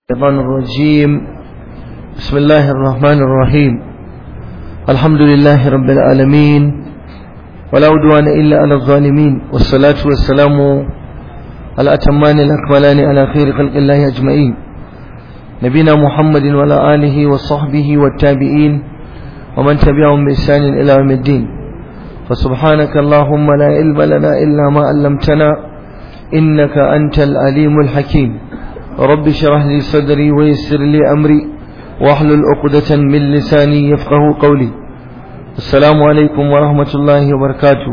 الشيطان الرجيم بسم الله الرحمن الرحيم الحمد لله رب العالمين ولا عدوان إلا على الظالمين والصلاة والسلام على أتمان الأكملان على خير خلق الله أجمعين نبينا محمد وعلى آله وصحبه والتابعين ومن تبعهم بإحسان إلى يوم الدين فسبحانك اللهم لا علم لنا إلا ما علمتنا إنك أنت العليم الحكيم رب اشرح لي صدري ويسر لي أمري واحلل عقدة من لساني يفقه قولي السلام عليكم ورحمة الله وبركاته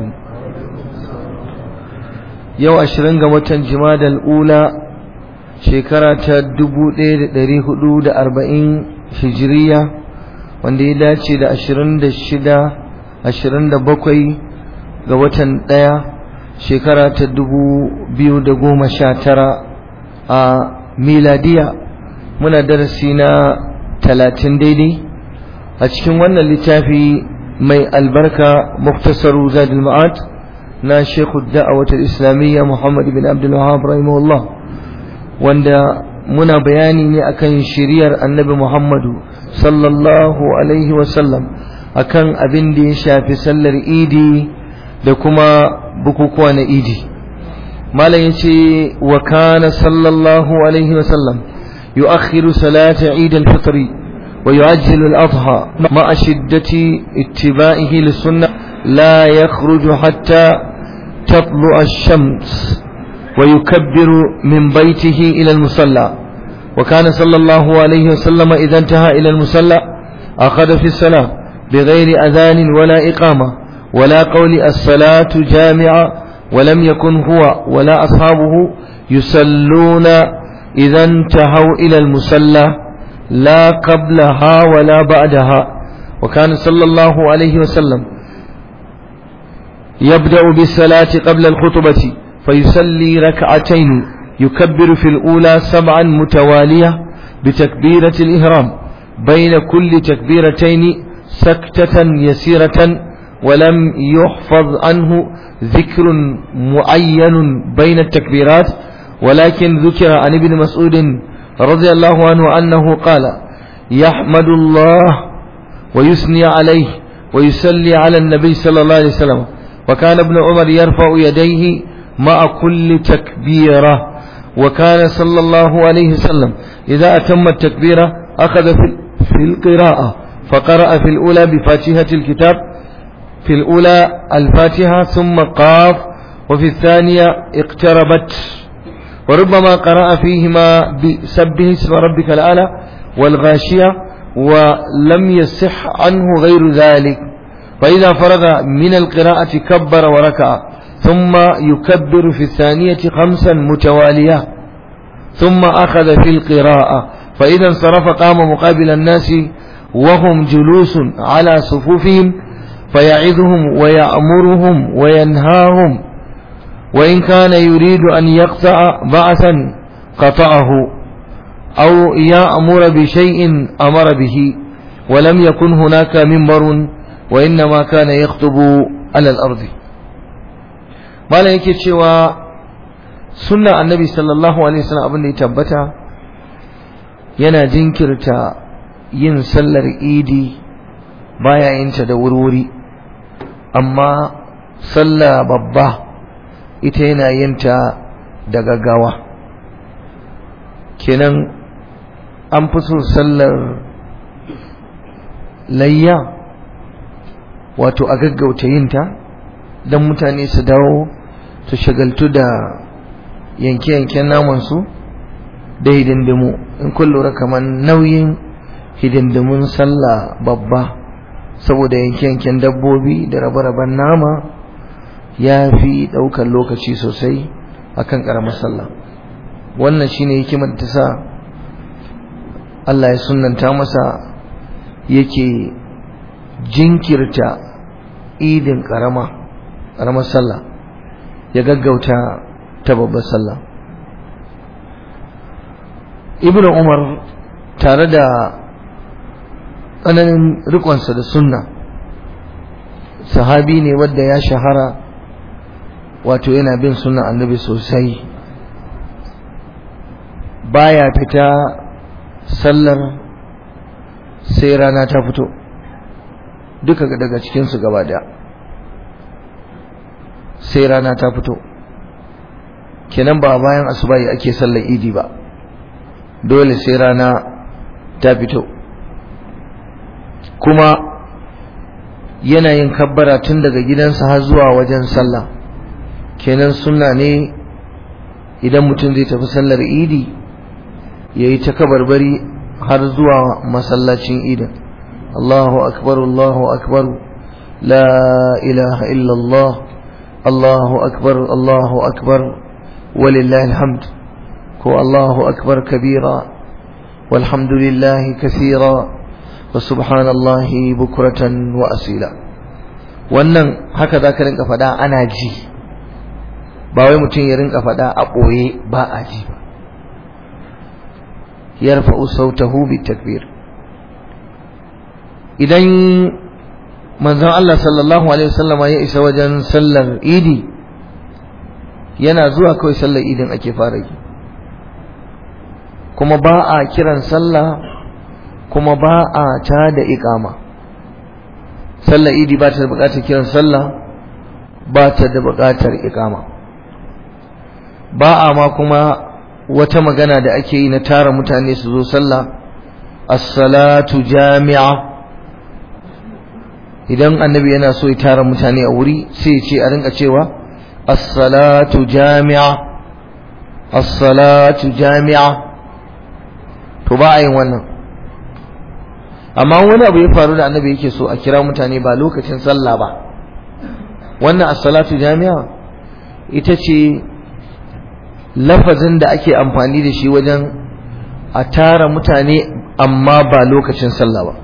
يو أشرنغ وطن جماد الأولى شكرة دبو دير داري حدود أربعين هجرية wanda ya dace da ashirin da shida ashirin da bakwai ga watan ɗaya shekara ta dubu biyu da goma sha tara a miladiya muna darasi na talatin daidai a cikin wannan littafi mai albarka muktasaru zadul ma'ad na shekhu da'awatar islamiyya muhammad bin abdul wahab rahimahullah wanda muna bayani ne akan shiriyar annabi muhammadu sallallahu alaihi wasallam akan abin da ya shafi sallar idi da kuma bukukuwa na idi malam yace wa kana sallallahu alaihi wasallam yu'akhiru salata eid al-fitr wa yu'ajjilu al-adha ma'a shiddati ittiba'ihi lis-sunnah la yakhruju hatta تطلع الشمس ويكبر من بيته إلى المصلى وكان صلى الله عليه وسلم إذا انتهى إلى المصلى أخذ في الصلاة بغير أذان ولا إقامة ولا قول الصلاة جامعة ولم يكن هو ولا أصحابه يصلون إذا انتهوا إلى المصلى لا قبلها ولا بعدها وكان صلى الله عليه وسلم يبدأ بالصلاة قبل الخطبة فيصلي ركعتين يكبر في الأولى سبعا متوالية بتكبيرة الإهرام بين كل تكبيرتين سكتة يسيرة ولم يحفظ عنه ذكر معين بين التكبيرات ولكن ذكر عن ابن مسعود رضي الله عنه أنه قال يحمد الله ويثني عليه ويسلي على النبي صلى الله عليه وسلم وكان ابن عمر يرفع يديه مع كل تكبيرة وكان صلى الله عليه وسلم إذا أتم التكبيرة أخذ في القراءة فقرأ في الأولى بفاتحة الكتاب في الأولى الفاتحة ثم قاف وفي الثانية اقتربت وربما قرأ فيهما بسبه اسم ربك الأعلى والغاشية ولم يصح عنه غير ذلك فإذا فرغ من القراءة كبر وركع ثم يكبر في الثانية خمسا متوالية ثم أخذ في القراءة فإذا انصرف قام مقابل الناس وهم جلوس على صفوفهم فيعظهم ويأمرهم وينهاهم وإن كان يريد أن يقطع بعثا قطعه أو يأمر بشيء أمر به ولم يكن هناك منبر وإنما كان يخطب على الأرض ما لا yake cewa sunna annabi sallallahu alaihi wasallam abin da ya tabbata yana jinkirta yin sallar idi baya yin ta da wurwuri amma sallah babba ita yana yin ta da gaggawa kenan an fi so sallar layya wato a gaggauta yin ta don mutane su dawo su shagaltu da yanke-yanken namansu da hidindimu in kun lura kamar nauyin hidindimun sallah babba saboda yanke-yanken dabbobi da rabe-raben nama ya fi ɗaukar lokaci sosai akan ƙaramar sallah wannan shine hikimar ta sa Allah ya sunanta masa yake jinkirta idin ƙarama ƙaramar sallah ya gaggauta ta babbar sallah ibn umar tare da tsananin rikonsa da sunna sahabi ne wadda ya shahara wato yana bin sunna annabi sosai baya fita sallar sai rana ta fito duka daga cikinsu gaba daya sai rana ta fito kenan ba bayan asubahi ake sallar idi ba dole sai rana ta fito kuma yana yin kabbara tun daga gidansa har zuwa wajen sallah kenan sunna ne idan mutum zai tafi sallar idi ya yi ta kabarbari har zuwa masallacin idin Allahu akbar Allahu akbar la ilaha illallah Allahu akbar Allahu akbar walillahi alhamd ko Allahu akbar kabira walhamdulillahi kathira wa subhanallahi bukratan wa asila wannan haka zaka rinka fada ana ji ba wai mutum ya rinka fada a boye ba a ji ba yarfa'u sautahu bitakbir idan manzon Allah sallallahu alaihi wasallama ya isa wajen sallar idi yana zuwa kawai sallar idin ake fara yi kuma ba a kiran sallah kuma ba a ta da iqama sallar idi ba ta da buƙatar kiran sallah ba ta da buƙatar iqama ba a ma kuma wata magana da ake yi na tara mutane su zo sallah as-salatu jami'a idan annabi yana so ya tara mutane a wuri sai ya ce a rinka cewa as-salatu jami'a as-salatu jami'a to ba a yin wannan amma wani abu ya faru da annabi yake so a kira mutane ba lokacin sallah ba wannan as-salatu jami'a ita ce lafazin da ake amfani da shi wajen a tara mutane amma ba lokacin sallah ba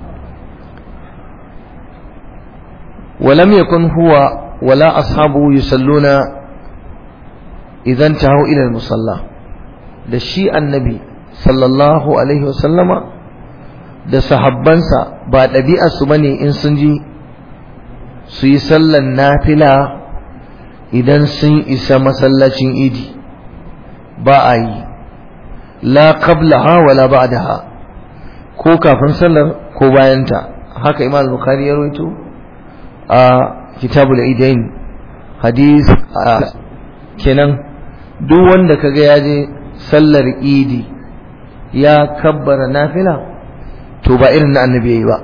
ولم يكن هو ولا أصحابه يصلون إذا انتهوا إلى المصلى da shi annabi sallallahu alaihi wasallama da sahabbansa ba ɗabi'arsu bane in sun ji su yi sallan nafila idan sun isa masallacin idi ba a yi la qablaha wala ba'daha ko kafin sallar ko bayanta haka imam bukhari ya rawaito a kitabul idain hadith kenan duk wanda kaga ya je sallar idi ya kabbara nafila to ba irin na annabi yayi ba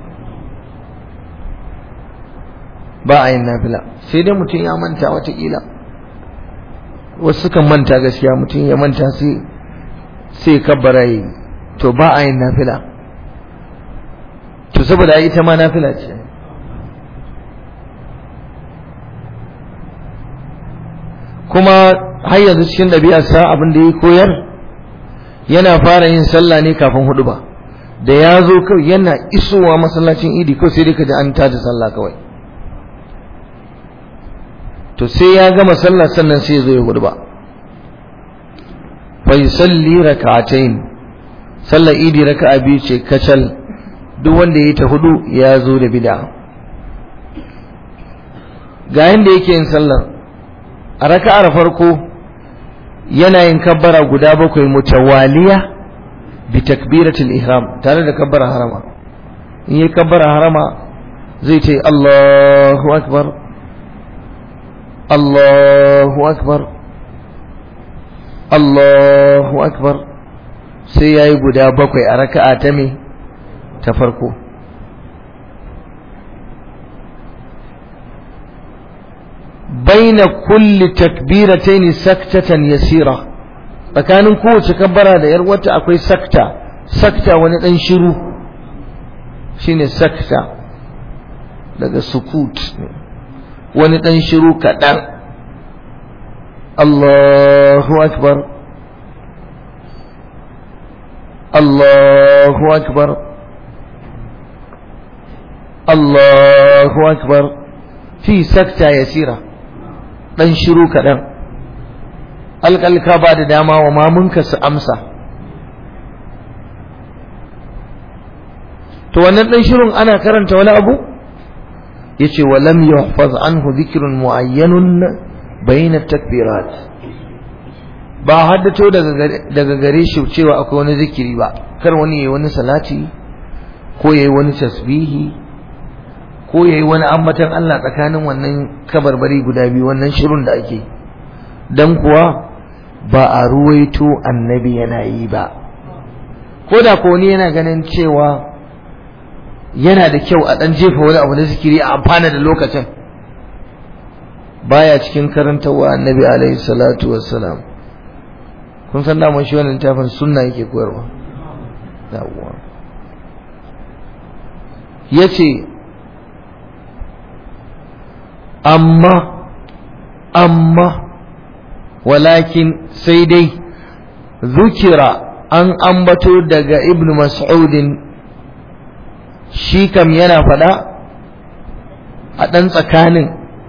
ba a yin nafila sai dai mutum ya manta watakila wasu kan manta gaskiya mutum ya manta sai sai kabbara yi to ba a yin nafila to saboda ita ma nafila ce kuma har yanzu cikin ɗabi'arsa abin da ya koyar yana fara yin sallah ne kafin hudu ba da ya zo kawai yana isowa masallacin idi kawai sai dai ka ji an tada sallah kawai to sai ya gama sallah sannan sai ya zo ya hudu ba fa yusalli rak'atayn sallar idi raka'a biyu ce kacal duk wanda ya ta hudu ya zo da bid'a ga yanda yake yin sallar a raka'ar farko yana yin kabbara guda bakwai mutawaliya bi takbiratul ihram tare da kabbara harama in yi kabbara harama zai ce Allahu akbar Allahu akbar Allahu akbar sai yayi guda bakwai a raka'a ta me ta farko baina kulli takbiratayn saktatan yasira tsakanin kowace kabbara da yar wata akwai sakta sakta wani dan shiru shine sakta daga sukut wani dan shiru kaɗan Allahu akbar Allahu akbar Allahu akbar fi sakta yasira dan shiru kaɗan alƙalka ba da dama wa mamunka su amsa to wannan dan shirun ana karanta wani abu yace wa lam yuhfaz anhu dhikrun muayyanun bayna takbirat ba haddato daga gare shi cewa akwai wani zikiri ba kar wani yayi wani salati ko yayi wani tasbihi ko yayi wani ambatan Allah tsakanin wannan kabarbari guda biyu wannan shirun da ake dan kuwa ba a ruwaito annabi yana yi ba ko da ko wani yana ganin cewa yana da kyau a dan jefa wani abu na zikiri a amfana da lokacin baya cikin karantawa annabi alaihi salatu wassalam kun san daman shi wannan littafin sunna yake koyarwa yawwa yace amma amma walakin sai dai zukira an ambato daga ibnu mas'udin shi kam yana faɗa a ɗan tsakanin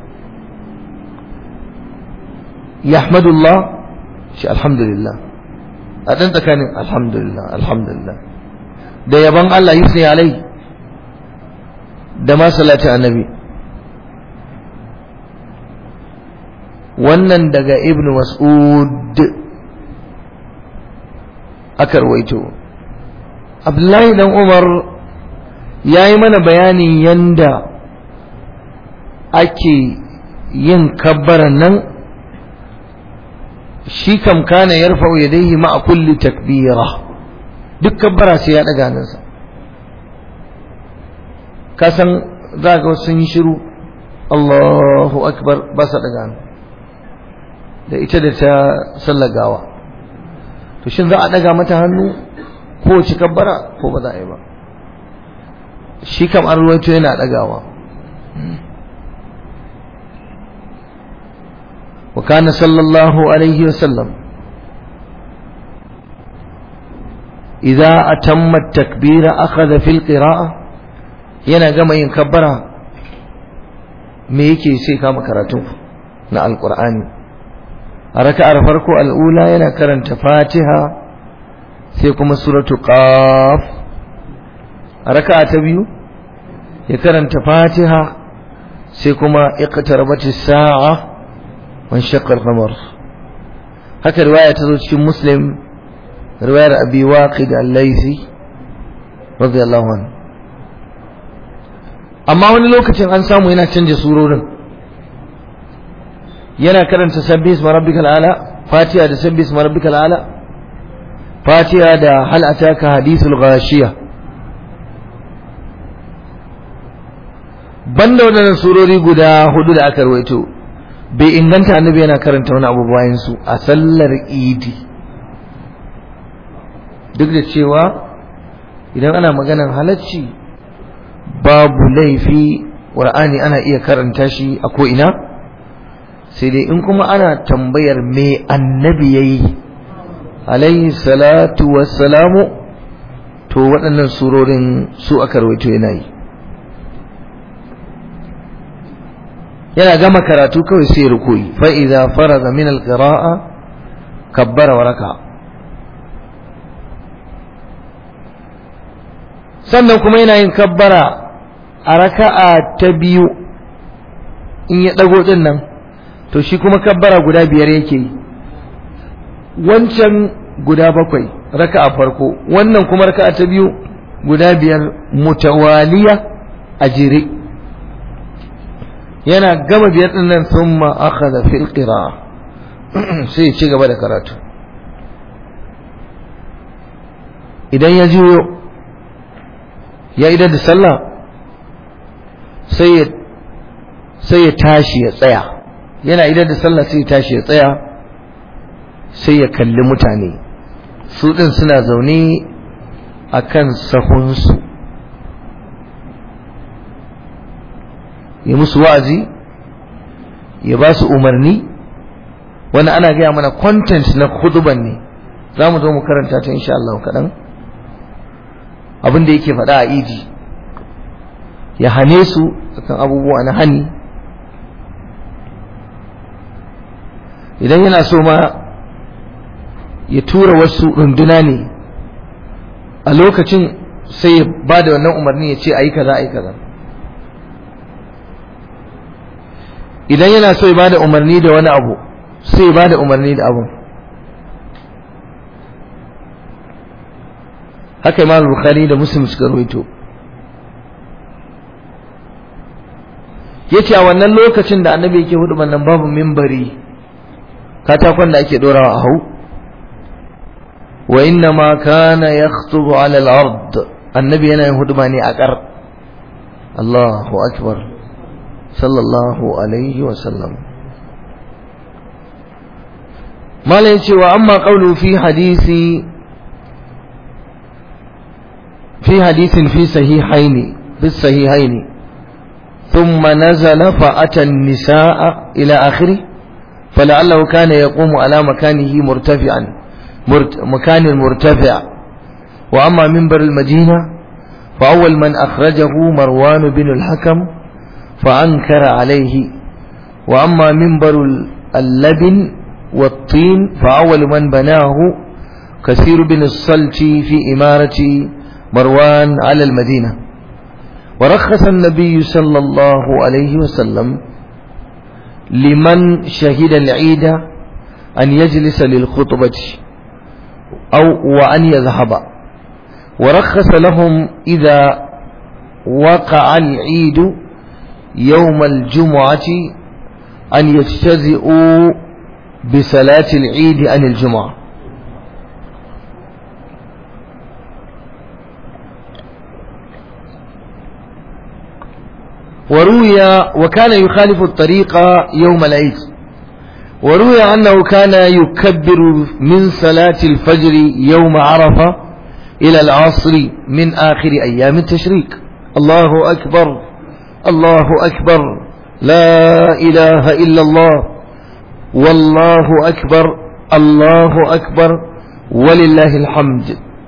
yahmadullah shi alhamdulillah a ɗan tsakanin alhamdulillah alhamdulillah da yaban Allah yusni alai da ma salatin annabi wannan daga ibn mas'ud aka rawaito abdullahi dan umar ya yi mana bayanin yanda ake yin kabbaran nan shi kam kana yarfa'u yadayhi ma'a kulli takbira duk kabbara sai ya daga hannunsa ka san za ga sun yi shiru Allahu akbar ba sa daga hannu da ita da ta sallagawa to shin za a daga mata hannu ko ci kabbara ko ba za a yi ba shi kam an ruwaito yana dagawa وكان صلى الله عليه وسلم إذا أتم التكبير أخذ في القراءة yana gama yin kabbara me yake sai kama karatu na alqur'ani a raka'ar farko al'ula yana karanta fatiha sai kuma suratu qaf a raka'a ta biyu ya karanta fatiha sai kuma iqtarabatis sa'a wan shaqqal qamar haka riwaya ta zo cikin muslim riwayar abi waqid al-laythi radiyallahu anhu amma wani lokacin an samu yana canja surorin yana karanta sabbi isma rabbikal ala fatiha da sabbi isma rabbikal ala fatiha da hal ataka hadithul ghashiya banda wadannan surori guda hudu da aka rawaito bai inganta annabi yana karanta wani abu bayan su a sallar idi duk da cewa idan ana maganar halacci babu laifi ƙur'ani ana iya karanta shi a ko'ina sai dai in kuma ana tambayar me annabi ya yi alayhi salatu wassalamu to waɗannan surorin su aka rawaito yana yi yana gama karatu kawai sai rukuyi fa idza faraga min alqira'a kabbara wa raka sannan kuma yana yin kabbara a raka'a ta biyu in ya dago din nan to shi kuma kabbara guda biyar yake yi wancan guda bakwai raka'a farko wannan kuma raka'a ta biyu guda biyar mutawaliya a jere yana gama biyar din nan thumma akhadha fil qira'a sai ya ci gaba da karatu idan ya juyo ya idar da sallah sai ya sai ya tashi ya tsaya yana idar da sallah sai ya tashi ya tsaya sai ya kalli mutane su din suna zaune akan sahunsu ya musu wa'azi ya ba su umarni wani ana gaya mana content na huduban ne za mu zo mu karanta ta insha Allah kaɗan abin da yake faɗa a idi ya hane su akan abubuwa na hani idan yana so ma ya tura wasu runduna ne a lokacin sai ya ba da wannan umarni ya ce a yi kaza a yi kaza idan yana so ya ba da umarni da wani abu sai ya ba da umarni da abun haka imam bukhari da muslim suka rawaito yace a wannan lokacin da annabi yake hudu nan babu mimbari katakon da ake dorawa a hau wa inna ma kana yakhutubu ala al-ard annabi yana yin huduma ne a kar Allahu akbar sallallahu alaihi wa sallam malai yace wa amma qawlu fi hadisi fi hadisin fi sahihaini fi sahihaini ثم نزل فأتى النساء إلى آخره فلعله كان يقوم على مكانه مرتفعا مرت مكان مرتفع وأما منبر المدينة فأول من أخرجه مروان بن الحكم فأنكر عليه وأما منبر اللبن والطين فأول من بناه كثير بن الصلت في إمارة مروان على المدينة ورخص النبي صلى الله عليه وسلم لمن شهد العيد أن يجلس للخطبة أو وأن يذهب ورخص لهم إذا وقع العيد يوم الجمعة أن يجتزئوا بصلاة العيد عن الجمعة وروي وكان يخالف الطريق يوم العيد وروي أنه كان يكبر من صلاة الفجر يوم عرفة إلى العصر من آخر أيام التشريق الله أكبر الله أكبر لا إله إلا الله والله أكبر الله أكبر ولله الحمد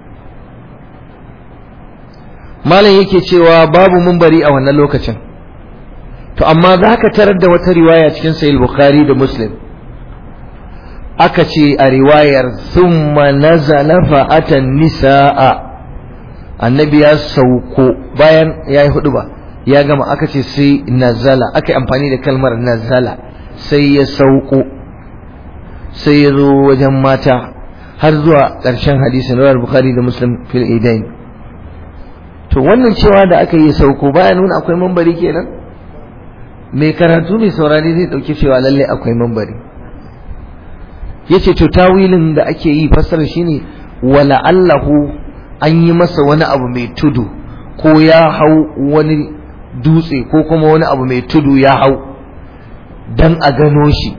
ما yake cewa babu mumbari a wannan lokacin to amma za ka tarar da wata riwaya cikin sahih bukhari da muslim aka ce a riwayar thumma nazala fa atan nisaa annabi ya sauko bayan ya yi hudu ba ya gama aka ce sai nazala aka yi amfani da kalmar nazala sai ya sauko sai ya zo wajen mata har zuwa ƙarshen hadisin rawar bukhari da muslim fil idain to wannan cewa da aka yi sauko baya nuna akwai mambari kenan mai karatu mai saurari zai dauki cewa lalle akwai mambari yace to tawilin da ake yi fassara shine wala allahu an yi masa wani abu mai tudu ko ya hau wani dutse ko kuma wani abu mai tudu ya hau dan a gano shi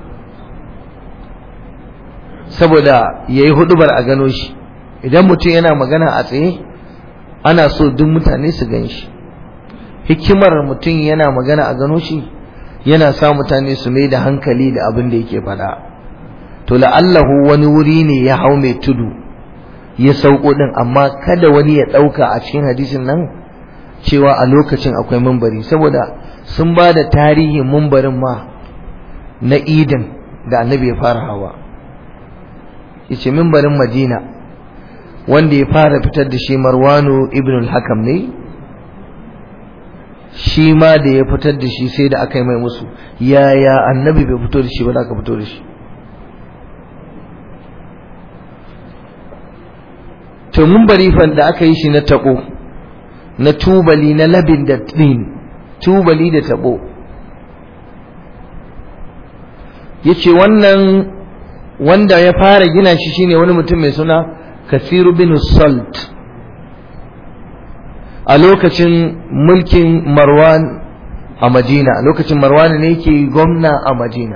saboda yayi hudubar a gano shi idan mutum yana magana a tsaye ana so duk mutane su gan shi hikimar mutum yana magana a gano shi yana sa mutane su mai da hankali da abin da yake faɗa to la'allahu wani wuri ne ya hau mai tudu ya sauko din amma kada wani ya ɗauka a cikin hadisin nan cewa a lokacin akwai mumbari saboda sun ba da tarihin mumbarin ma na idin da annabi ya fara hawa yace mimbarin madina wanda ya fara fitar da shi marwanu ibn al-hakam ne shi ma da ya fitar da shi sai da aka yi mai musu yaya annabi bai fito da shi ba da aka fito da shi to mimbari fan da aka yi shi na tabo na tubali na labin da tin tubali da tabo yace wannan wanda ya fara gina shi shine wani mutum mai suna Kasiru bin Salt a lokacin mulkin Marwan a Madina a lokacin Marwan ne yake gwamna a Madina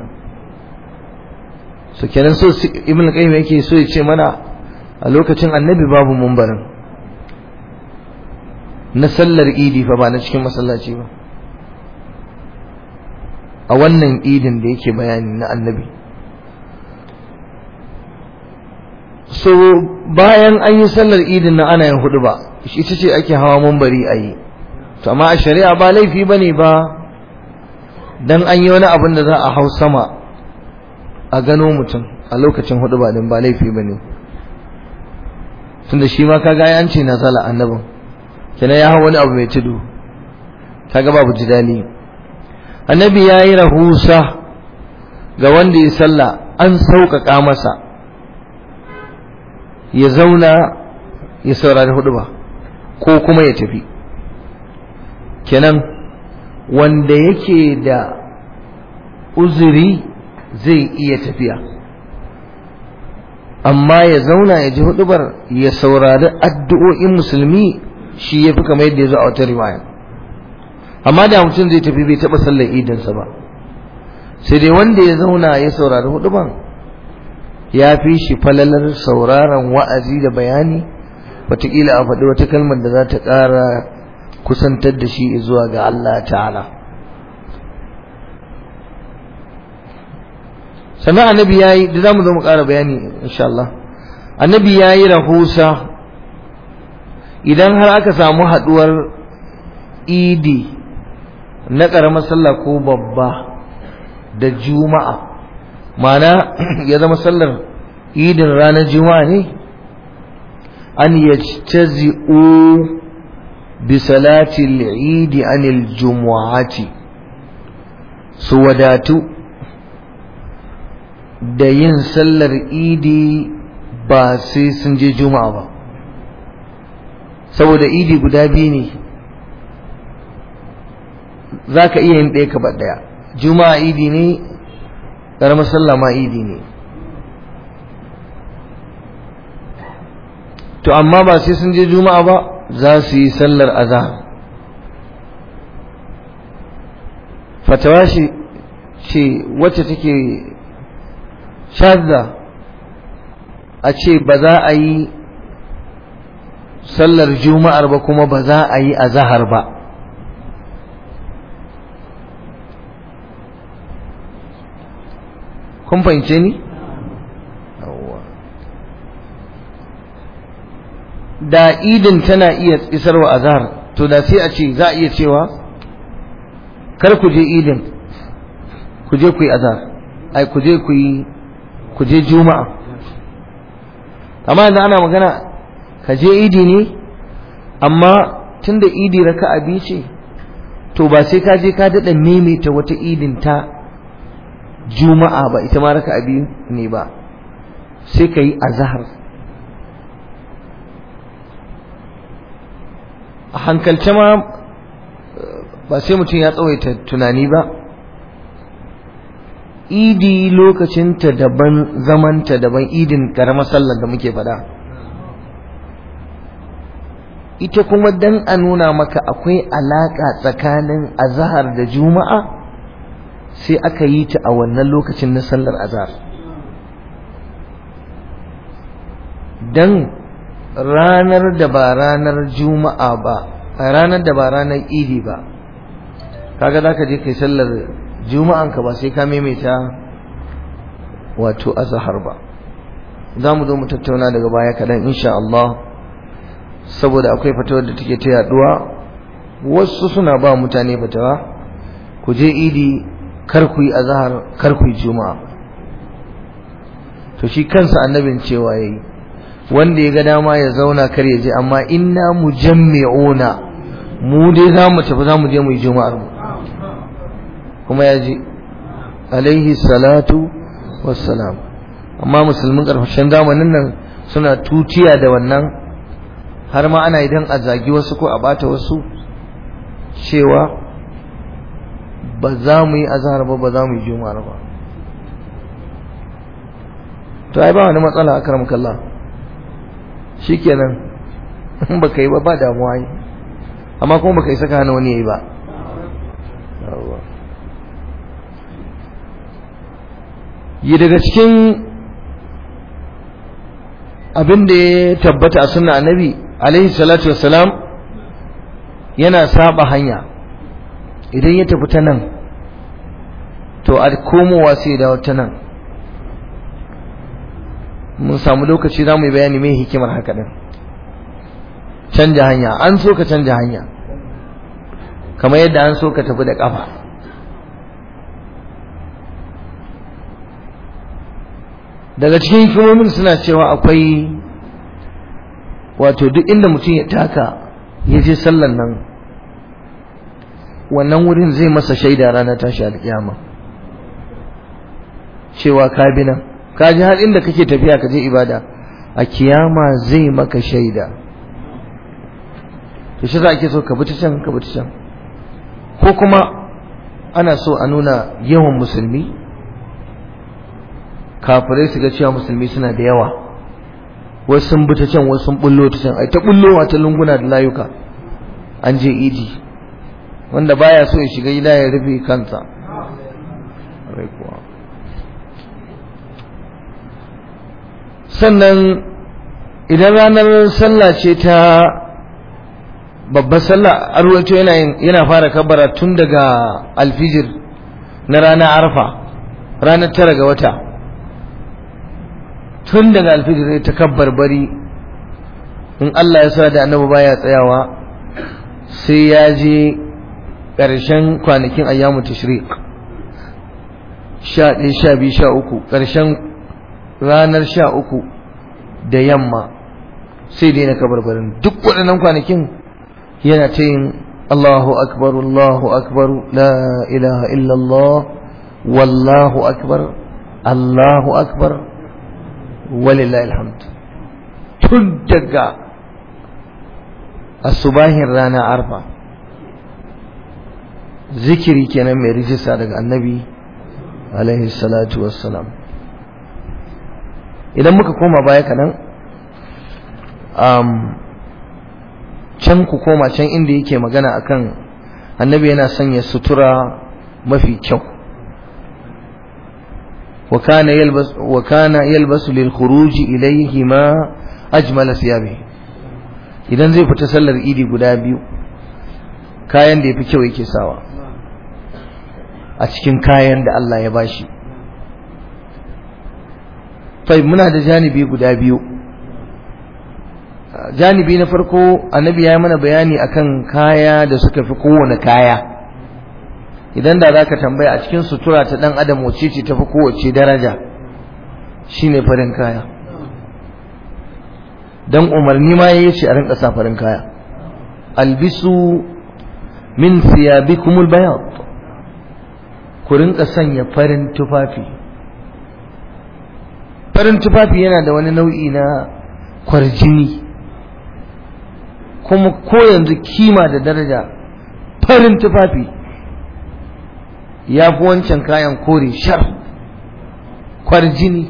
so kenan so Ibn Qayyim yake so ya ce mana a lokacin Annabi babu mumbarin na sallar Idi fa ba na cikin masallaci ba a wannan idin da yake bayani na Annabi so bayan an yi sallar idin na ana yin hudu ba ita ce ake hawa mambari a yi to amma a shari'a ba laifi ba ne ba dan an yi wani abin da za a hau sama a gano mutum a lokacin hudu ba din ba laifi ba ne tunda shi ma kaga ya ce nazala annabin kenan ya hau wani abu mai tudu kaga babu jidali annabi ya yi rahusa ga wanda ya sallah an sauƙaƙa masa ya zauna ya saurari hudu ba ko kuma ya tafi kenan wanda yake da uzuri zai iya tafiya amma ya zauna ya ji hudubar ya saurari addu'o'in musulmi shi ya fi kamar yadda ya zo a wata riwaya amma da mutum zai tafi bai taɓa sallar idinsa ba sai dai wanda ya zauna ya saurari huduban ya fi shi falalar sauraron wa'azi da bayani wataƙila a faɗi wata kalmar da za ta ƙara kusantar da shi zuwa ga Allah ta'ala sannan annabi ya yi da za mu zo mu ƙara bayani insha Allah annabi ya yi rahusa idan har aka samu haɗuwar idi na ƙaramar sallah ko babba da juma'a mana ya zama sallar idin ranar juma'a ne an yajtazi'u bi salati al-eid anil jumu'ati su wadatu da yin sallar idi ba sai sun je juma'a ba saboda idi guda biyu ne za ka iya yin ɗaya ka ɗaya juma'a idi ne ƙaramar sallah ma idi ne to amma ba sai sun je juma'a ba za su yi sallar azhar fatawa shi ce wacce take shadda a ce ba za a yi sallar juma'ar ba kuma ba za a yi azahar ba kun fahimce ni? da idin tana iya isarwa azhar to da sai a ce za a iya cewa kar ku je idin ku je ku yi azhar ai ku je ku yi ku je juma'a amma yanzu ana magana ka je idi ne amma tunda idi raka'a biyu ce to ba sai ka je ka daɗa maimaita wata idin ta juma'a ba ita ma raka'a biyu ne ba sai ka yi azhar a hankalce ma ba sai mutum ya tsawaita tunani ba idi lokacinta daban zamanta daban idin karamar sallar da muke faɗa ita kuma dan a nuna maka akwai alaƙa tsakanin azahar da juma'a sai aka yi ta a wannan lokacin na sallar azahar dan ranar da ba ranar juma'a ba ranar da ba ranar idi ba kaga zaka je kai sallar juma'an ka ba sai ka maimaita wato azhar ba za mu zo mu tattauna daga baya kadan insha Allah saboda akwai fatawar da take ta yaduwa wasu suna ba mutane fatawa ku je idi kar ku yi azhar kar ku yi juma'a to shi kansa annabin cewa yayi wanda ya ga dama ya zauna kar ya je amma inna mujammi'una mu dai za mu tafi za mu je mu yi juma'ar mu kuma ya je alaihi salatu wassalam amma musulmin ƙarshen zamanin nan suna tutiya da wannan har ma ana idan a zagi wasu ko a bata wasu cewa ba za mu yi azhar ba ba za mu yi juma'ar ba to ai ba wani matsala akramukallah shikenan in baka yi ba ba damuwa yi amma kuma baka yi saka hana wani yayi ba yi daga cikin abin da ya tabbata a sunna annabi alaihi salatu wassalam yana saba hanya idan ya tafi ta nan to a komowa sai da ta nan mun samu lokaci za mu yi bayani mai hikimar haka din canja hanya an so ka canja hanya kamar yadda an so ka tafi da ƙafa daga cikin hikimomin suna cewa akwai wato duk inda mutum ya taka ya je sallan nan wannan wurin zai masa shaida ranar tashi alƙiyama cewa ka bi nan ka ji har inda kake tafiya ka je ibada a kiyama zai maka shaida to shi za ake so ka bi ta can ka bi ta can ko kuma ana so a nuna yawan musulmi kafirai su ga cewa musulmi suna da yawa wasu sun bi ta can wasu sun bullo ta can ai ta bullowa ta lunguna da layuka an je idi wanda baya so ya shiga gida ya rufe kansa sannan idan ranar sallah ce ta babbar sallah arwato yana yana fara kabbara tun daga alfijir na ranar arfa ranar tara ga wata tun daga alfijir ta kabbar bari in Allah ya sa da annabi baya tsayawa sai ya je ƙarshen kwanakin ayyamu tashriq sha ɗaya sha biyu sha uku ƙarshen ranar sha uku da yamma sai dai na kabarbarin duk waɗannan kwanakin yana ta yin Allahu akbar Allahu akbar la ilaha illallah wallahu akbar Allahu akbar walillahi alhamd tun daga asubahin rana arfa zikiri kenan mai rijista daga annabi alaihi salatu wassalam idan muka koma baya kanan um, can ku koma can inda yake magana akan annabi yana sanya sutura mafi kyau وكان يلبس وكان يلبس للخروج إليه ما أجمل ثيابه idan zai fita sallar idi guda biyu kayan da ya fi kyau yake sawa a cikin kayan da Allah ya bashi fai muna da janibi guda biyu janibi na farko annabi ya yi mana bayani akan kaya da suka fi kowane kaya idan da za ka tambaya a cikin sutura ta ɗan adam wacce ce tafi kowace daraja shine farin kaya dan umarni ma yayi ce a rinka sa farin kaya albisu min thiyabikumul bayad ku rinka sanya farin tufafi farin tufafi yana da wani nau'i na kwarjini kuma ko yanzu kima da daraja farin tufafi ya fi wancan kayan kore shar kwarjini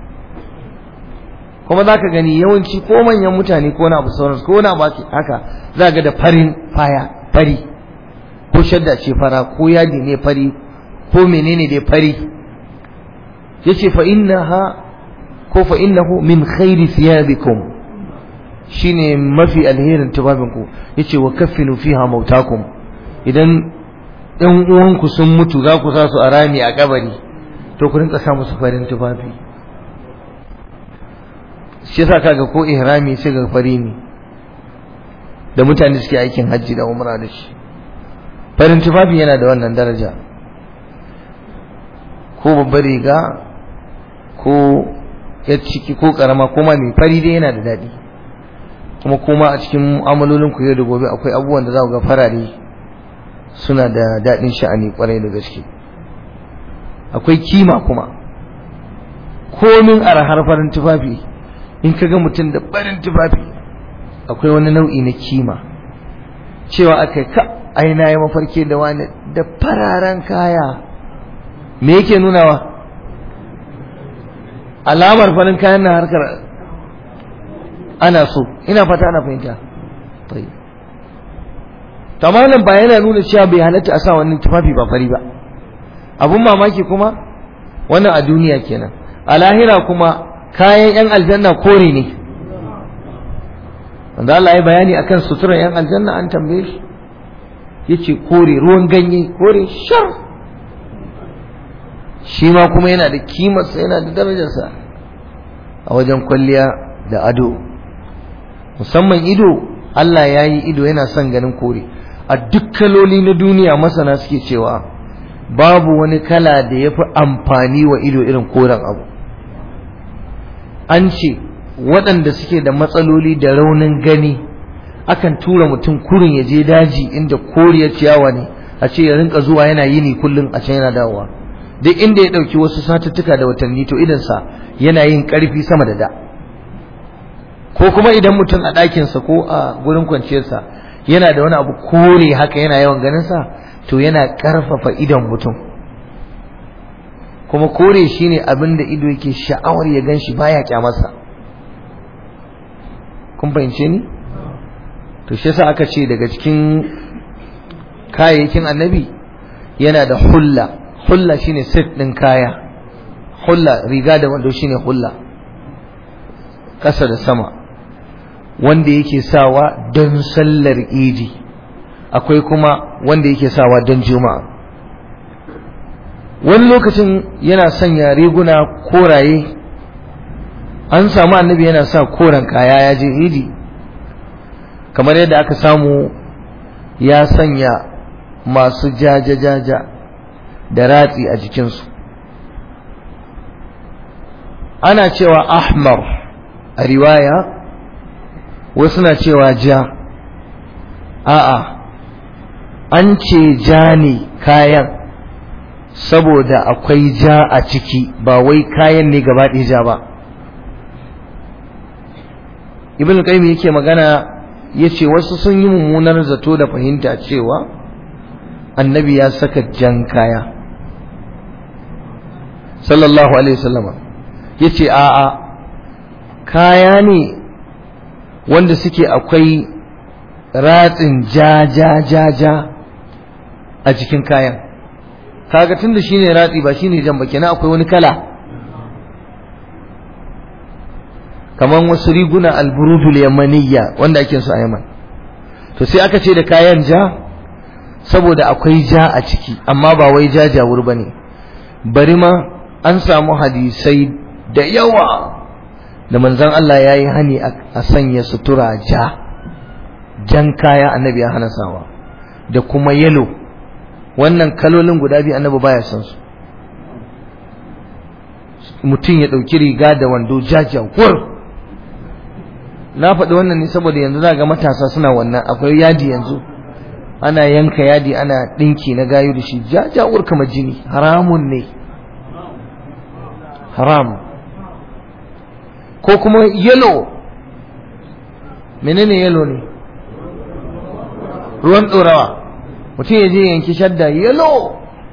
kuma za ka gani yawanci ko manyan mutane ko na abu sauransu ko na baki haka za ga da farin faya fari ko shadda ce fara ko yadi ne fari ko menene dai fari yace fa innaha ko fa innahu min khairi thiyabikum shine mafi alherin tubabinku yace wa kaffinu fiha mautakum idan ɗan uwanku sun mutu za ku sa su a rami a kabari to ku rinka sa musu farin tufafi shi yasa kaga ko ihrami sai ga fari ne da mutane suke aikin hajji da umra da shi farin tufafi yana da wannan daraja ko babbar riga ko ya ciki ko karama ko ma mai fari dai yana da daɗi kuma kuma a cikin mu'amalolin ku yau da gobe akwai abubuwan da za ku ga farare suna da daɗin sha'ani kwarai da gaske akwai kima kuma komin arhar farin tufafi in ka ga mutum da barin tufafi akwai wani nau'i na kima cewa aka ka aina ya mafarki da wani da fararen kaya me yake nunawa alamar farin kayan na harkar ana so ina fata ana fahimta tamanin ba yana nuna cewa bai halatta a sa wannan tufafi ba fari ba abun mamaki kuma wannan a duniya kenan a lahira kuma kayan yan aljanna kore ne wanda Allah ya bayani akan suturar yan aljanna an tambaye shi yace kore ruwan ganye kore shar shi ma kuma yana da kimarsa yana da darajarsa a wajen kwalliya da ado musamman ido Allah ya yi ido yana son ganin kore a duk kaloli na duniya masana suke cewa babu wani kala da ya fi amfani wa ido irin koren abu an ce waɗanda suke da matsaloli da raunin gani akan tura mutum kurin ya je daji inda koriyar ciyawa ne a ce ya rinka zuwa yana yini kullum a can yana dawowa duk inda ya ɗauki wasu satuttuka da watanni to idansa yana yin ƙarfi sama da da ko kuma idan mutum a ɗakinsa ko a gurin kwanciyarsa yana da wani abu kore haka yana yawan ganin sa to yana karfafa idon mutum kuma kore shine abin da ido yake sha'awar ya gan shi baya kyamarsa kun fahimce ni to shi yasa aka ce daga cikin kayayyakin annabi yana da hulla hulla shine set din kaya hulla riga da wando shine hulla ƙasa da sama wanda yake sawa don sallar idi akwai kuma wanda yake sawa don juma'a wani lokacin yana sanya riguna koraye an samu annabi yana sa koren kaya ya je idi kamar yadda aka samu ya sanya masu jaja-jaja da ratsi a jikinsu ana cewa ahmar a riwaya wasu na cewa ja a'a an ce ja ne kayan saboda akwai ja a ciki ba wai kayan ne gaba ɗaya ja ba ibn qayyim yake magana yace wasu sun yi mummunar zato da fahimta cewa annabi ya saka jan kaya sallallahu alaihi wasallama yace a'a kaya ne wanda suke akwai ratsin ja ja ja ja a jikin kayan kaga tunda shine ratsi ba shine jan ba kenan akwai wani kala kaman wasu riguna alburudul yamaniyya wanda ake su a Yaman to sai aka ce da kayan ja saboda akwai ja a ciki amma ba wai ja jawur bane bari ma an samu hadisai da yawa da manzon Allah yayi hani a sanya sutura ja jan kaya annabi ya hana sawa da kuma yelo wannan kalolin guda biyu annabi baya son su mutum ya ɗauki riga da wando jajawar na faɗi wannan ne saboda yanzu za ga matasa suna wannan akwai yadi yanzu ana yanka yadi ana ɗinki na gayu da shi jajawar kamar jini haramun ne haram ko kuma yelo menene yelo ne ruwan ɗorawa mutum ya je yanki shadda yelo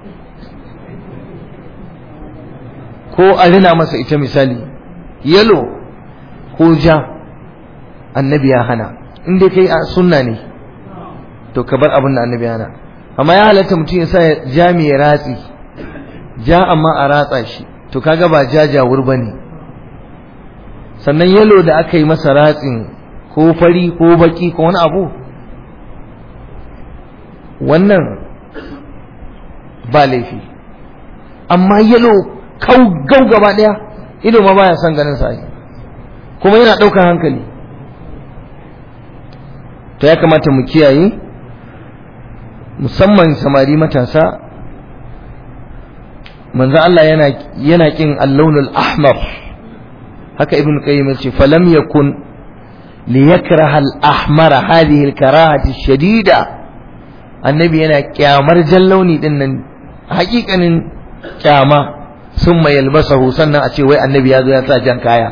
ko a rina masa ita misali yelo ko ja annabi ya hana in dai kai a sunna ne to ka bar abin da annabi ya hana amma ya halatta mutum ya sa ja mai ratsi ja amma a ratsa shi to kaga ba ja jawur ba ne sannan yalo da aka yi masa ratsin ko fari ko baki ko wani abu wannan ba laifi amma yalo kau gau gaba daya ido ma baya son ganin sa kuma yana ɗaukar hankali to ya kamata mu kiyaye musamman samari matasa manzo Allah yana yana kin al-lawnul ahmar haka ibn qayyim yace falam yakun liyakraha al-ahmar hadhihi al-karahati shadida annabi yana kyamar jallauni din nan hakikanin kyama summa yalbasahu sannan a ce wai annabi ya zo ya sa jan kaya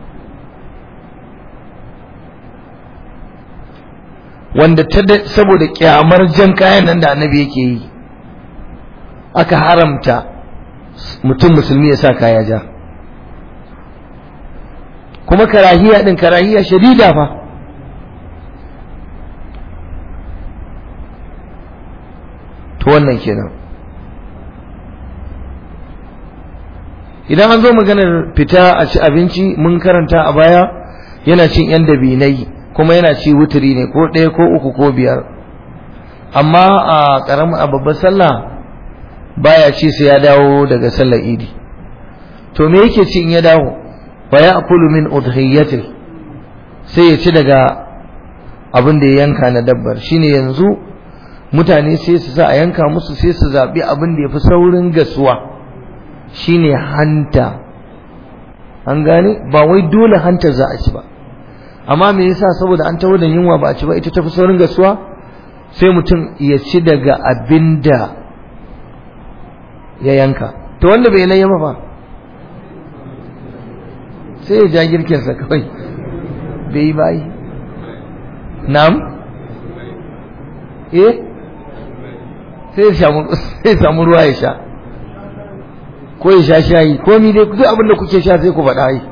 wanda saboda kyamar jan kayan nan da annabi yake yi aka haramta mutum musulmi ya sa kaya ja kuma karahiya din karahiya shadida fa to wannan kenan idan an zo maganar fita a ci abinci mun karanta a baya yana cin yan dabinai kuma yana ci wuturi ne ko ɗaya ko uku ko biyar amma a ƙaramin a babbar sallah baya ci sai ya dawo daga sallar idi to me yake ci in ya dawo fa ya'kulu min udhiyati sai ya ci daga abin da ya yanka na dabbar shine yanzu mutane sai su sa a yanka musu sai su zabi abin da yafi saurin gasuwa shine hanta an gane ba wai dole hanta za a ci ba amma me yasa saboda an tawo da yunwa ba a ci ba ita tafi saurin gasuwa sai mutum ya ci daga abin da ya yanka to wanda bai layya ba sai ya ja girkinsa kawai bai yi bayi na'am eh sai ya samu ruwa ya sha ko ya sha shayi ko mi dai duk abin da kuke sha sai ku faɗa yi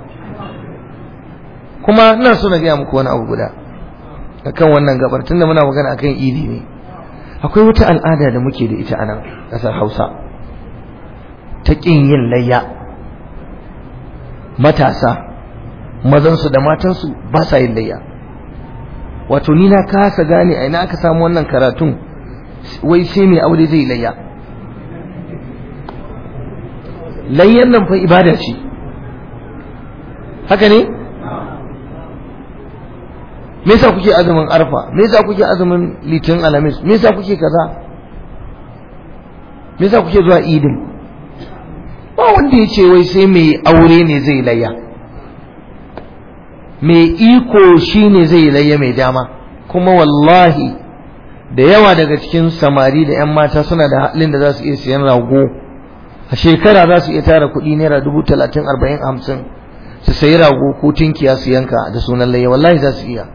kuma ina so na gaya muku wani abu guda akan wannan gabar tunda muna magana akan idi ne akwai wata al'ada da muke da ita a nan ƙasar Hausa ta ƙin yin layya matasa mazansu da matansu ba sa yin layya wato ni na kasa gane a ina aka samu wannan karatun wai sai mai aure zai layya layyan nan fa ibada ce haka ne me yasa kuke azumin arfa me yasa kuke azumin litin alamis me yasa kuke kaza me yasa kuke zuwa idin ba wanda ya ce wai sai mai aure ne zai layya mai iko shi ne zai layya mai dama kuma wallahi da yawa daga cikin samari da 'yan mata suna da halin da za su iya siyan rago a shekara za su iya tara kuɗi naira dubu talatin arba'in hamsin su sayi rago ko tinkiya su yanka da sunan layya wallahi za su iya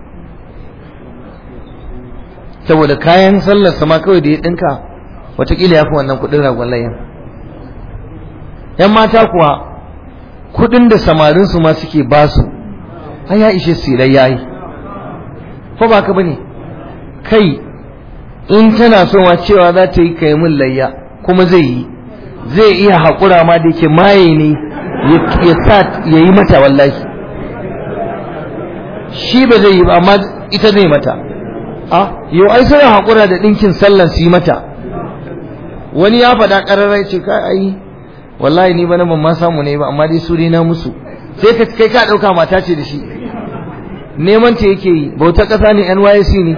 saboda kayan sallar sama kawai da ya ɗinka watakila ya fi wannan kuɗin ragon layyan 'yan mata kuwa kuɗin da samarinsu ma suke basu ai ya ishe su layya yi ko ba ka bane kai in tana so ma cewa za ta yi kai mun layya kuma zai yi zai iya haƙura ma da yake maye ne ya sa ya yi mata wallahi shi ba zai yi ba amma ita zai mata a yau ai suna haƙura da ɗinkin sallan su yi mata wani ya faɗa ƙararrai ce ka ai wallahi ni bana ban ma samu ne ba amma dai su dai na musu sai ka kai ka ɗauka mata ce da shi neman ta yake yi bauta ƙasa ne NYC ne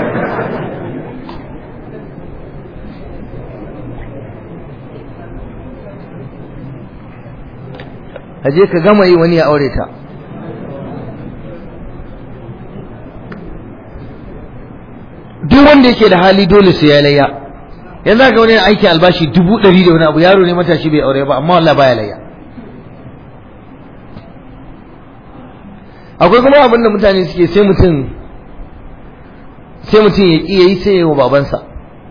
aje ka gama yi wani ya aure ta duk wanda yake da hali dole sai ya layya yanzu ga wani aiki albashi dubu ɗari da wani abu yaro ne matashi bai aure ba amma wallah baya layya akwai kuma abin da mutane suke sai mutum sai mutum ya ƙi yayi sai ya wa babansa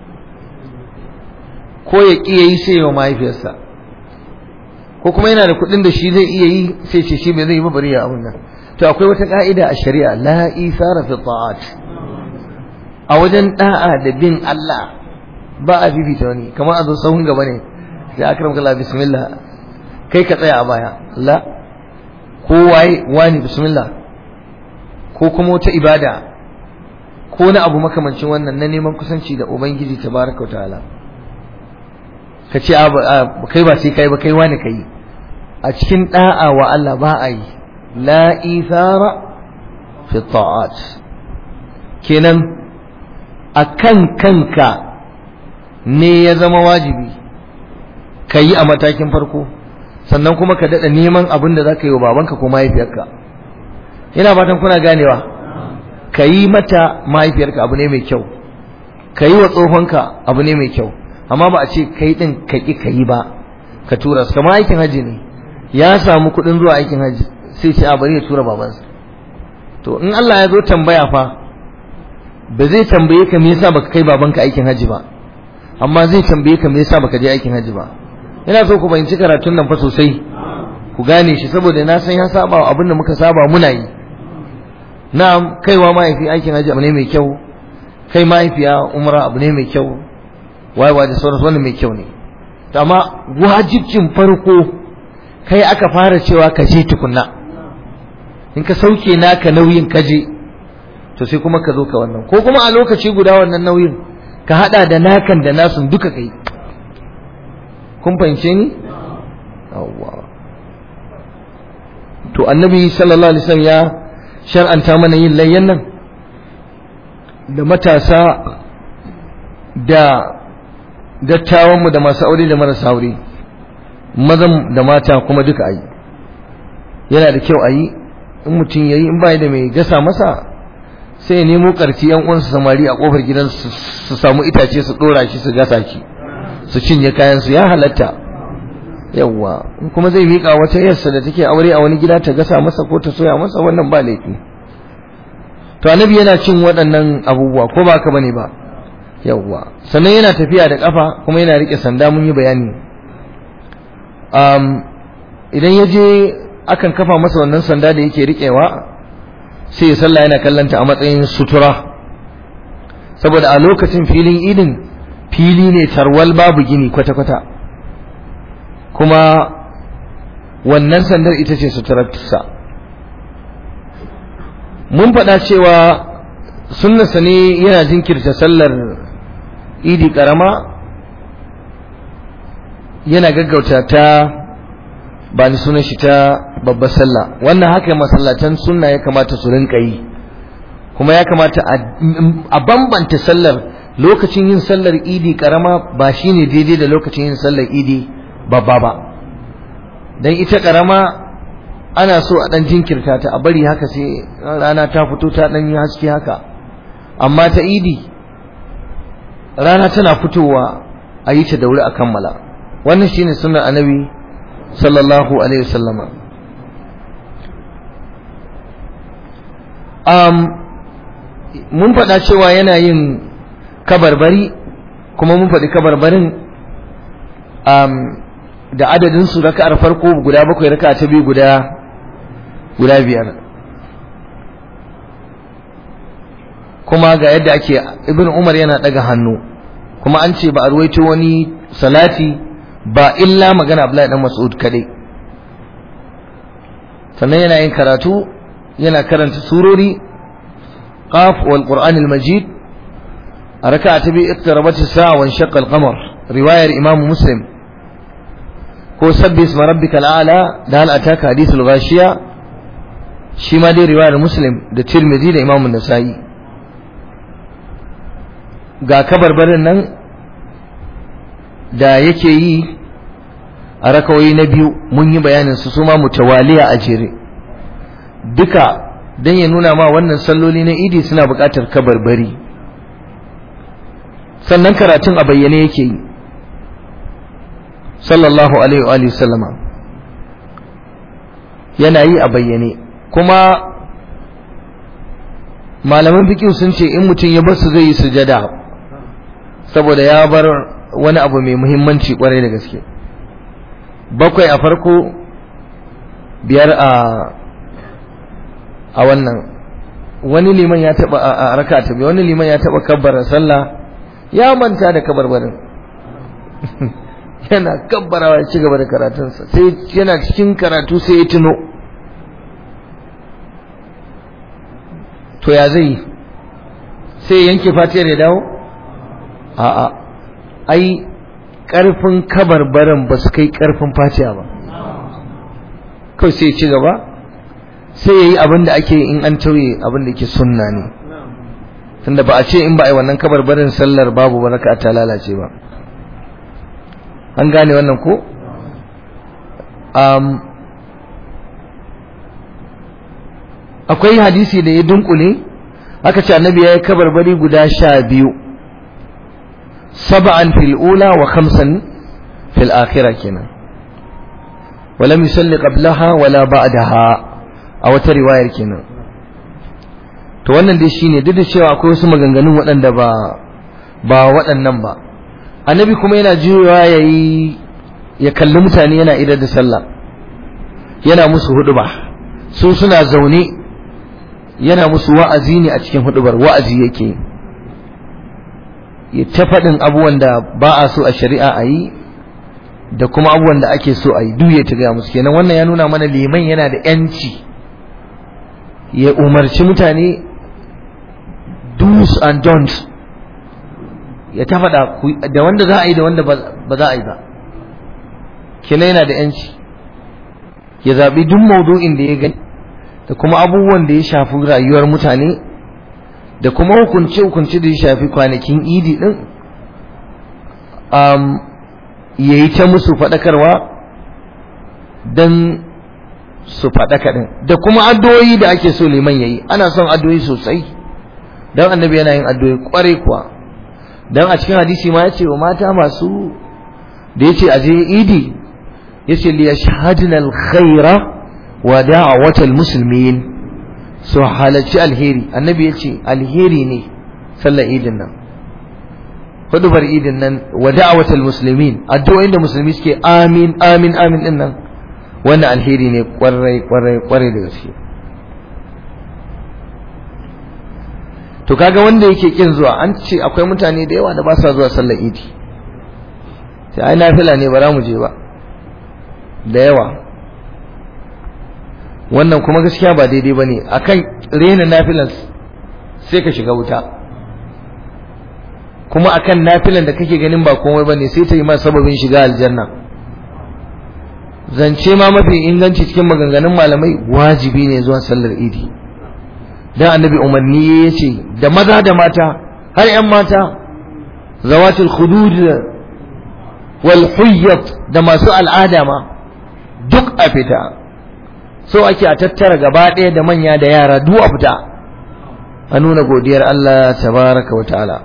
ko ya ƙi yayi sai ya wa mahaifiyarsa ko kuma yana da kuɗin da shi zai iya yi sai ce shi bai zai yi ba bari ya abin nan to akwai wata ka'ida a shari'a la isara fi ta'at a wajen da'a da bin Allah ba a bibita wani kamar a zo sahun gaba ne sai akram kallah bismillah kai ka tsaya a baya la ko waye wani bismillah ko kuma wata ibada ko na abu makamancin wannan na neman kusanci da ubangiji tabaraka wa ta'ala ka ce kai ba sai kai ba kai wani kai a cikin da'a wa Allah ba a yi la ithara fi ta'at kenan akan kanka ne ya zama wajibi ka yi a matakin farko sannan kuma ka daɗa neman abin da za ka yi wa babanka ko mahaifiyarka ina fatan kuna ganewa ka yi mata mahaifiyarka abu ne mai kyau ka yi wa tsohonka abu ne mai kyau amma ba a ce kai ɗin ka ƙi ka yi ba ka tura su kamar aikin hajji ne ya samu kuɗin zuwa aikin hajji sai ce a bari ya tura babansa to in Allah ya zo tambaya fa ba zai tambaye ka me yasa baka kai babanka aikin hajji ba amma zai tambaye ka me yasa baka je aikin hajji ba ina so ku fahimci karatun nan fa sosai ku gane shi saboda na san ya saba wa abin da muka saba muna yi na'am kaiwa mahaifi aikin hajji abu ne mai kyau kai mahaifiya umra abu ne mai kyau wayewa da sauransu wannan mai kyau ne to amma wajibcin farko kai aka fara cewa ka je tukunna in ka sauke naka nauyin ka je to sai kuma ka zo ka wannan ko kuma a lokaci guda wannan nauyin ka hada da nakan da nasun duka kai kun fahimce ni yawwa to annabi sallallahu alaihi wasallam ya shar'anta mana yin layyan nan da matasa da dattawanmu da masu aure da marasa aure mazan da mata kuma duka ayi yana da kyau ayi in mutum yayi in bai da mai gasa masa sai ya nemo karfi yan uwansa samari a kofar gidan su samu itace su dora shi su gasa shi su cinye kayan su ya halatta yawwa kuma zai mika wata yarsa da take aure a wani gida ta gasa masa ko ta soya masa wannan ba laifi to annabi yana cin waɗannan abubuwa ko ba ka bane ba yawwa sannan yana tafiya da kafa kuma yana rike sanda mun yi bayani um, idan ya je akan kafa masa wannan sanda da yake rikewa sai ya sallah yana kallanta a matsayin sutura saboda a lokacin filin idin fili ne tarwal babu gini kwata-kwata kuma wannan sandar ita ce suturarsa mun faɗa cewa sunnarsa ne yana jinkirta sallar idi ƙarama yana gaggauta ta ba ni sunan shi ta babbar sallah wannan haka masallatan sunna ya kamata su rinka yi kuma ya kamata a bambanta sallar lokacin yin sallar idi karama ba shine daidai da lokacin yin sallar idi babba ba dan ita karama ana so a dan jinkirta ta a bari haka sai rana ta fito ta dan yi haske haka amma ta idi rana tana fitowa a yi ta da wuri a kammala wannan shine sunnar annabi sallallahu alaihi wasallama um, mun faɗa cewa yana yin kabarbari kuma mun faɗi kabarbarin um, da adadin su raka'ar farko guda bakwai raka'a ta biyu guda guda biyar kuma ga yadda ake ibn umar yana ɗaga hannu kuma an ce ba a ruwaito wani salati ba illa magana Abdullahi dan Mas'ud kadai sannan yana yin karatu yana karanta surori qaf wal qur'an al majid a raka'a ta bi iqtarabat as-sa'a wa inshaqqa al-qamar riwayar imam muslim ko sabbi isma rabbikal a'la da hal ataka hadithul ghashiya shi ma dai riwayar muslim da tirmidhi da imam an-nasa'i ga kabarbarin nan da yake yi a rakawai na biyu mun yi bayanin su su ma mutawaliya a jere duka don ya nuna ma wannan salloli na idi suna buƙatar kabarbari sannan karatun a bayyane yake yi sallallahu alaihi wa sallama yana yi a bayyane kuma malaman fikin sun ce in mutum ya basu zai yi sujada saboda ya bar wani abu mai muhimmanci kwarai da gaske bakwai a farko biyar a a wannan wani liman ya taba a raka ta wani liman ya taba kabbara sallah ya manta da kabarbarin yana kabbarawa ya ci gaba da karatunsa sai yana cikin karatu sai ya tuno to ya zai sai yanke fatiyar ya dawo a'a ai karfin kabarbaran ba su kai karfin fatiya ba kawai sai ci gaba sai ya yi abin da ake in an tauye abin da ke sunna ne tunda ba a ce in ba a yi wannan kabarbarin sallar babu baraka ta lalace ba an gane wannan ko akwai hadisi da ya dunkule aka ce annabi ya yi kabarbari guda sha biyu سبعا في الأولى وخمسا في الآخرة كنا ولم يصلي قبلها ولا بعدها أو رواية كنا to wannan dai shine duk da cewa akwai wasu maganganun waɗanda ba ba waɗannan ba annabi kuma yana juyawa yayi ya kalli mutane yana idar da sallah yana musu huduba su suna zaune yana musu wa'azi ne a cikin hudubar wa'azi yake ya ta faɗin abubuwan da ba a so a shari'a a yi da kuma abubuwan da ake so a yi duk ya ta gaya musu kenan wannan ya nuna mana liman yana da yanci ya umarci mutane do's and don'ts ya ta faɗa da wanda za a yi da wanda ba za a yi ba kenan yana da yanci ya zaɓi duk maudu'in da ya gani da kuma abubuwan da ya shafi rayuwar mutane da kuma hukunce-hukunce da ya shafi kwanakin idi ɗin um, ya yi ta musu faɗakarwa don su faɗaka ɗin da kuma addu'o'i da ake so liman ya yi ana son addu'o'i sosai don annabi yana yin addu'o'i ƙwarai kuwa don a cikin hadisi ma ya ce wa mata masu da ya ce a je idi ya ce liya shahadinal khaira wa da'awatal musulmin su halarci alheri annabi ya ce alheri ne sallar idin nan hudubar idin nan wa da'awatul muslimin addu'o'in da musulmi suke amin amin amin din nan wannan alheri ne kwarai kwarai kwarai da gaske to kaga wanda yake kin zuwa an ce akwai mutane da yawa da ba sa zuwa sallar idi sai ai nafila ne ba za mu je ba da yawa wannan kuma gaskiya ba daidai bane akan rena nafilan sai ka shiga wuta kuma akan nafilan da kake ganin ba komai bane sai ta yi ma sababin shiga aljanna zance ma mafi inganci cikin maganganun malamai wajibi ne zuwa sallar idi dan annabi umarni ya ce da maza da mata har yan mata zawatul khudud wal huyyat da masu al'ada ma duk a fita so ake a tattara gaba ɗaya da manya da yara duk a fita a nuna godiyar Allah tabaraka wa ta'ala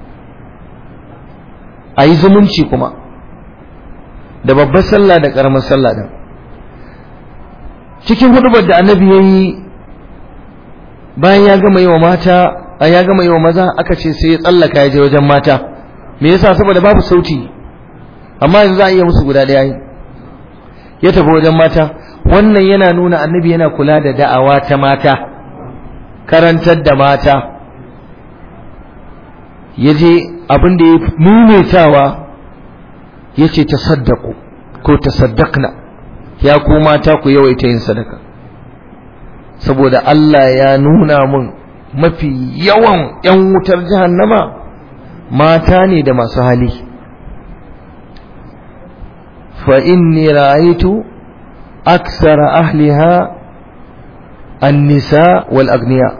a yi zumunci kuma da babbar sallah da ƙaramar sallah din cikin hudubar da annabi ya yi bayan ya gama yi wa mata a ya gama yi wa maza aka ce sai ya tsallaka ya je wajen mata me yasa saboda babu sauti amma yanzu za a iya musu guda ɗaya ya tafi wajen mata wannan yana nuna annabi yana kula da da'awa ta mata karantar da mata ya je abin da ya mumetawa ya ce ta saddaku ko ta saddakna ya ku mata ku yawaita yin sadaka saboda Allah ya nuna mun mafi yawan 'yan wutar jahannama mata ne da masu hali fa inni ra'aytu aksara ahliha an-nisa wal agniya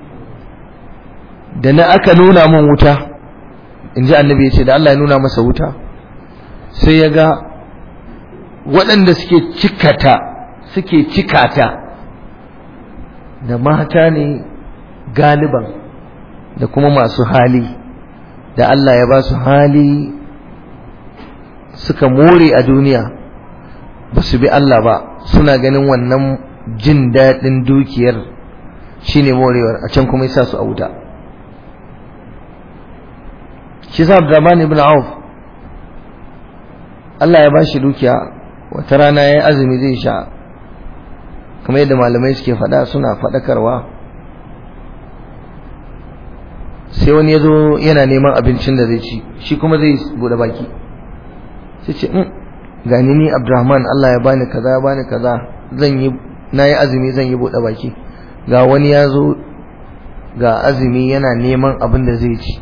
da na aka nuna mun wuta inji annabi ya ce da Allah ya nuna masa wuta sai ya ga waɗanda suke cikata suke cikata da mata ne galiban da kuma masu hali da Allah ya ba su hali suka more a duniya ba su bi Allah ba suna ganin wannan jin daɗin dukiyar shine morewar a can kuma yasa su a wuta shi sa Abdurrahman ibn Auf Allah ya ba shi dukiya wata rana ya yi azumi zai sha kamar yadda malamai suke faɗa suna faɗakarwa sai wani ya zo yana neman abincin da zai ci shi kuma zai buɗe baki sai ce gani ni abdurrahman Allah ya bani kaza ya bani kaza zan yi na yi azumi zan yi buɗe baki ga wani ya zo ga azumi yana neman abin da zai ci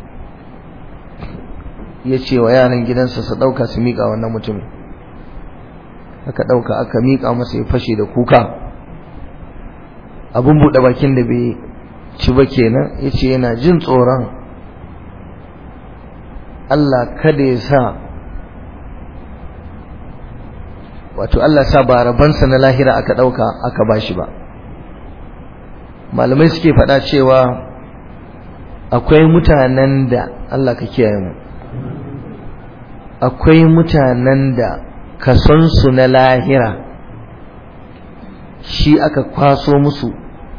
ya ce wa yaran gidansa su ɗauka su miƙa wannan mutumin aka ɗauka aka miƙa masa ya fashe da kuka abin buɗe bakin da bai ci ba kenan ya ce yana jin tsoron Allah kada ya sa wato Allah sa ba rabansa na lahira aka ɗauka aka ba shi ba malamai suke faɗa cewa akwai mutanen da Allah ka kiyaye mu akwai mutanen da kasonsu na lahira shi aka kwaso musu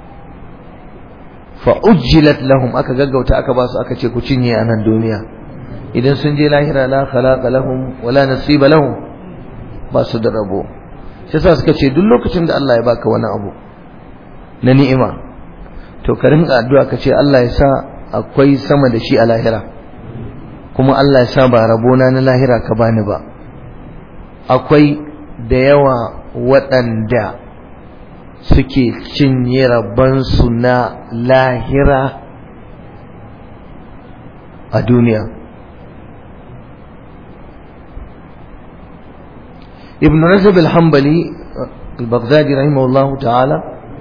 fa'ujjilat lahum aka gaggauta aka ba su aka ce ku cinye a nan duniya idan sun je lahira la khalaqa lahum wala nasiba lahum ba su da rabo shi yasa suka ce duk lokacin da Allah ya baka wani abu na ni'ima to ka rinka addu'a ka ce Allah ya sa akwai sama da shi a lahira kuma Allah ya sa ba rabona na lahira ka bani ba akwai da yawa waɗanda suke cinye rabbansu na lahira a duniya ibn rajab al-hanbali al-baghdadi rahimahullah ta'ala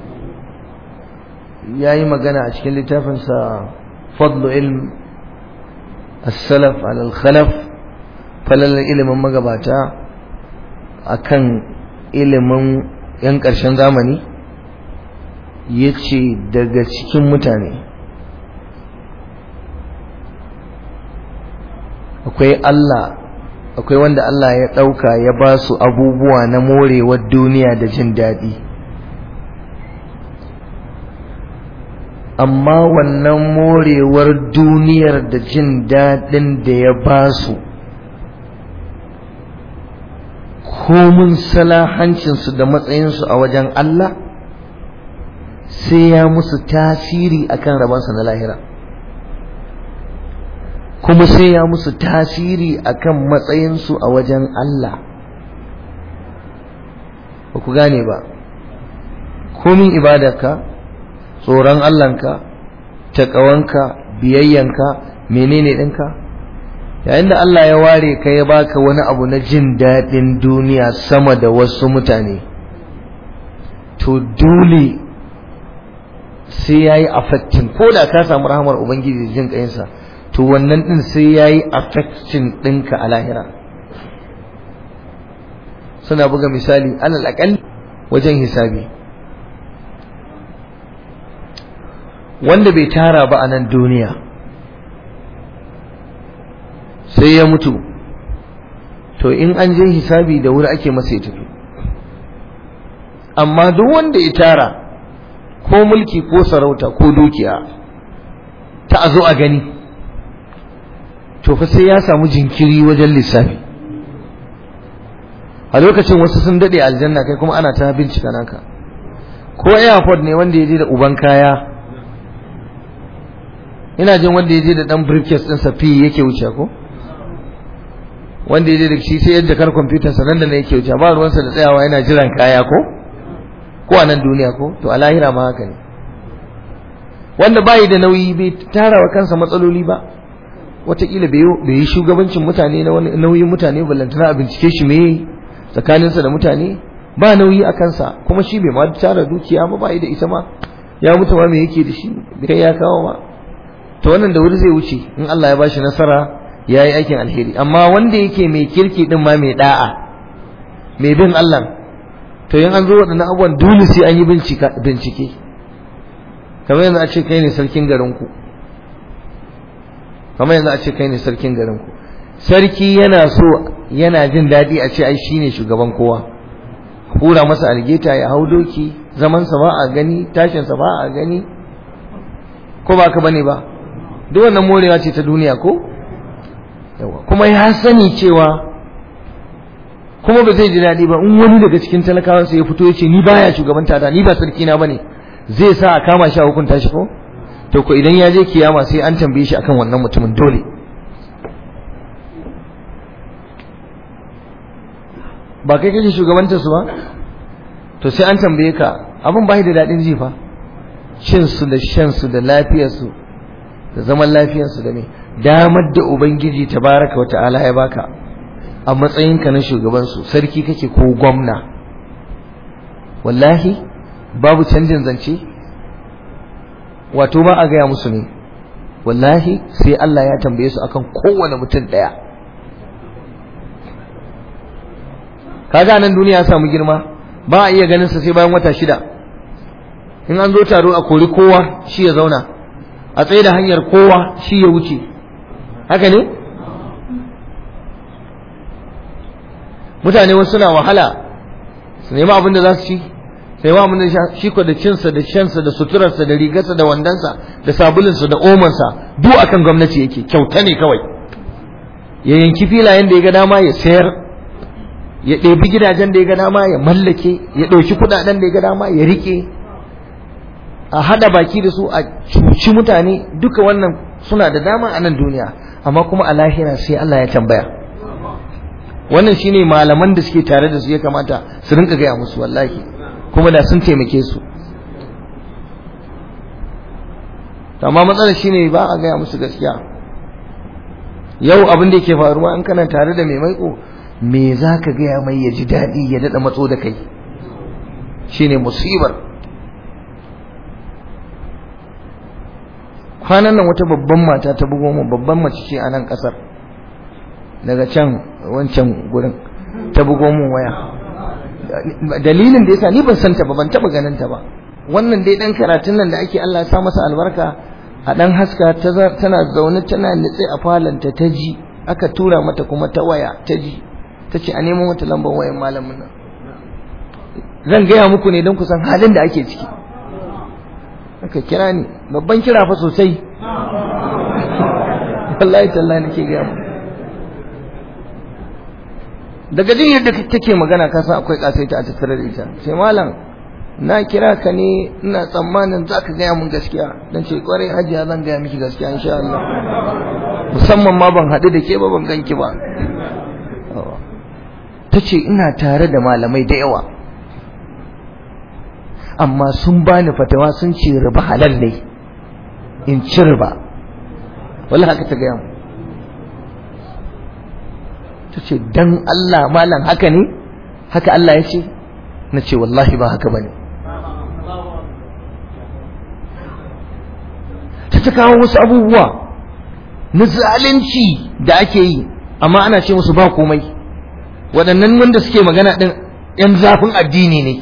yayi magana a cikin littafinsa fadlu ilm as-salaf ala al-khalaf falal ilimin magabata akan ilimin yan ƙarshen zamani ya ce daga cikin mutane akwai Allah akwai wanda Allah ya ɗauka ya ba su abubuwa na morewar duniya da jin daɗi amma wannan morewar duniyar da jin daɗin da ya ba su komin salahancinsu da matsayinsu a wajen Allah sai ya musu tasiri akan rabansa na lahira kuma sai ya musu tasiri akan matsayinsu a wajen Allah ba ku gane ba komin ibadarka tsoron Allahnka taƙawanka biyayyanka menene ɗinka yayin da Allah ya ware ka ya baka wani abu na jin daɗin duniya sama da wasu mutane to dole sai ya yi affecting ko da ka samu rahamar ubangiji jin ƙayinsa to wannan ɗin sai ya yi affecting ɗinka a lahira suna buga misali alal aƙal wajen hisabi wanda bai tara ba a nan duniya sai ya mutu to in an je hisabi da wuri ake masa ya tafi amma duk wanda ya tara ko mulki ko sarauta ko dukiya ta a zo a gani to fa sai ya samu jinkiri wajen lissafi a lokacin wasu sun daɗe aljanna kai kuma ana ta bincika naka ko airport ne wanda ya je da uban kaya ina jin wanda ya je da dan briefcase ɗinsa fi yake wuce ko wanda ya je da shi sai yadda kar kwamfutar sa nan da ne yake wuce ba ruwansa da tsayawa yana jiran kaya ko ko a nan duniya ko to a lahira ma haka ne wanda bayi da nauyi bai tara wa kansa matsaloli ba wataƙila bai yi shugabancin mutane na wani nauyin mutane ballantana a bincike shi me tsakaninsa da mutane ba nauyi a kansa kuma shi bai ma tara dukiya ba bayi da ita ma ya mutu ma me yake da shi kai ya kawo ma to wannan da wuri zai wuce in Allah ya bashi nasara ya yi aikin alheri amma wanda yake mai kirki din ma mai da'a mai bin Allah to yin an zo waɗannan abubuwan dole sai an yi bincike kamar yanzu a ce kai ne sarkin garinku kamar yanzu a ce kai ne sarkin garinku sarki yana so yana jin daɗi a ce ai shine shugaban kowa hura masa algeta ya hau doki zamansa ba a gani tashinsa ba a gani ko ba ka bane ba duk wannan morewa ce ta duniya ko yawa kuma ya sani cewa kuma ba zai ji daɗi ba in wani daga cikin talakawansa ya fito ya ce ni baya shugabanta ta ni ba sarki na bane zai sa a kama shi a hukunta shi ko to ko idan ya je kiyama sai an tambaye shi akan wannan mutumin dole ba kai kake shugabantar su ba to sai an tambaye ka abin bai da daɗin ji fa cin su da shan su da lafiyar su da zaman lafiyar su da me damar da ubangiji tabaraka wa ta'ala ya baka a matsayinka na shugaban su sarki kake ko gwamna wallahi babu canjin zance wato ba a gaya musu ne wallahi sai Allah ya tambaye su akan kowane mutum ɗaya kaga nan duniya ya samu girma ba a iya ganin sa sai bayan wata shida in an zo taro a kori kowa shi ya zauna a tsaye da hanyar kowa shi ya wuce haka ne mutane wasu suna wahala su nemi abin da za su ci sai ma mun shi ko da cinsa da shansa da suturarsa da rigarsa da wandansa da sabulinsa da omansa duk akan gwamnati yake kyauta ne kawai ya yanki filayen da ya ga dama ya sayar ya ɗebi gidajen da ya ga dama ya mallake ya ɗauki kuɗaɗen da ya ga dama ya riƙe a haɗa baki da su a cuci mutane duka wannan suna da dama a nan duniya amma kuma a lahira sai Allah ya tambaya wannan shine malaman da suke tare da su ya kamata su rinka gaya musu wallahi kuma da sun taimake su amma matsalar shine ba a gaya musu gaskiya yau abin da yake faruwa in kana tare da mai maiko me za ka gaya mai ya ji daɗi ya daɗa matso da kai shine musibar kwanan nan wata babban mata ta bugo mu babban mace ce a nan ƙasar daga can wancan gurin ta bugo mun waya dalilin da yasa ni ban san ta ba ban taba ganin ta ba wannan dai dan karatun nan da ake Allah ya sa masa albarka a dan haska tana zaune tana nitse a falanta ta ji aka tura mata kuma ta waya ta ji ta ce a nemo mata lambar wayan malamin nan zan gaya muku ne don ku san halin da ake ciki aka kira ni babban kira fa sosai wallahi tallahi nake ga mu daga jin yadda take magana ka san akwai kasaita a tattare da ita sai malam na kira ka ne ina tsammanin za ka gaya mun gaskiya dan ce kwarai hajiya zan gaya miki gaskiya insha Allah musamman ma ban haɗu da ke ba ban ganki ba ta ce ina tare da malamai da yawa amma sun bani fatawa sun ce riba halal ne in ci riba wallahi haka ta gaya mu ta ce dan Allah malam haka ne haka Allah ya ce na ce wallahi ba haka bane ta ta kawo wasu abubuwa na zalunci da ake yi amma ana ce musu ba komai waɗannan wanda suke magana ɗin ‘yan zafin addini ne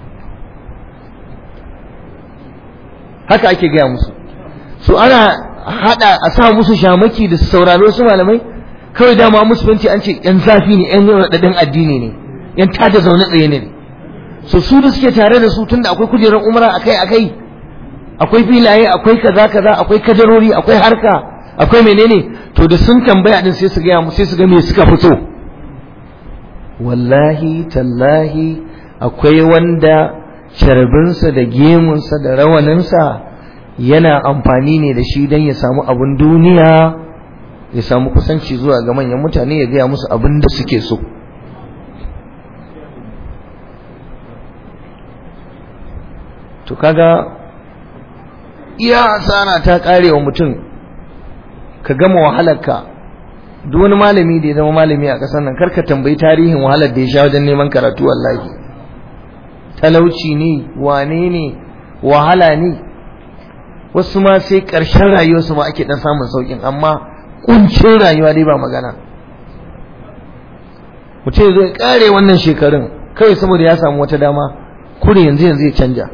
haka ake gaya musu su ana haɗa a sa musu shamaki da sauraro su malamai kawai dama musu fanci an ce ‘yan zafi ne ‘yan raɗaɗin addini ne ‘yan tada zaune tsaye ne so su da suke tare da su tunda akwai kujerar umra akai akai akwai filaye akwai kaza kaza akwai kadarori akwai harka akwai menene to da sun tambaya din sai su ga mu sai su ga me suka fito wallahi tallahi akwai wanda sharbinsa da gemunsa da rawaninsa yana amfani ne da shi don ya samu abin duniya ya samu kusanci zuwa ga manyan mutane ya gaya musu abin da suke so to kaga iya asara ta kare wa mutum ka gama wahalarka duk wani malami da ya zama malami a ƙasar nan karka tambayi tarihin wahalar da ya sha wajen neman karatu wallahi talauci ne wane ne wahala ne wasu ma sai ƙarshen rayuwarsu ma ake ɗan samun sauƙin amma ƙuncin rayuwa dai ba magana mutum zai ƙare wannan shekarun kawai saboda ya samu wata dama kure yanzu yanzu ya canja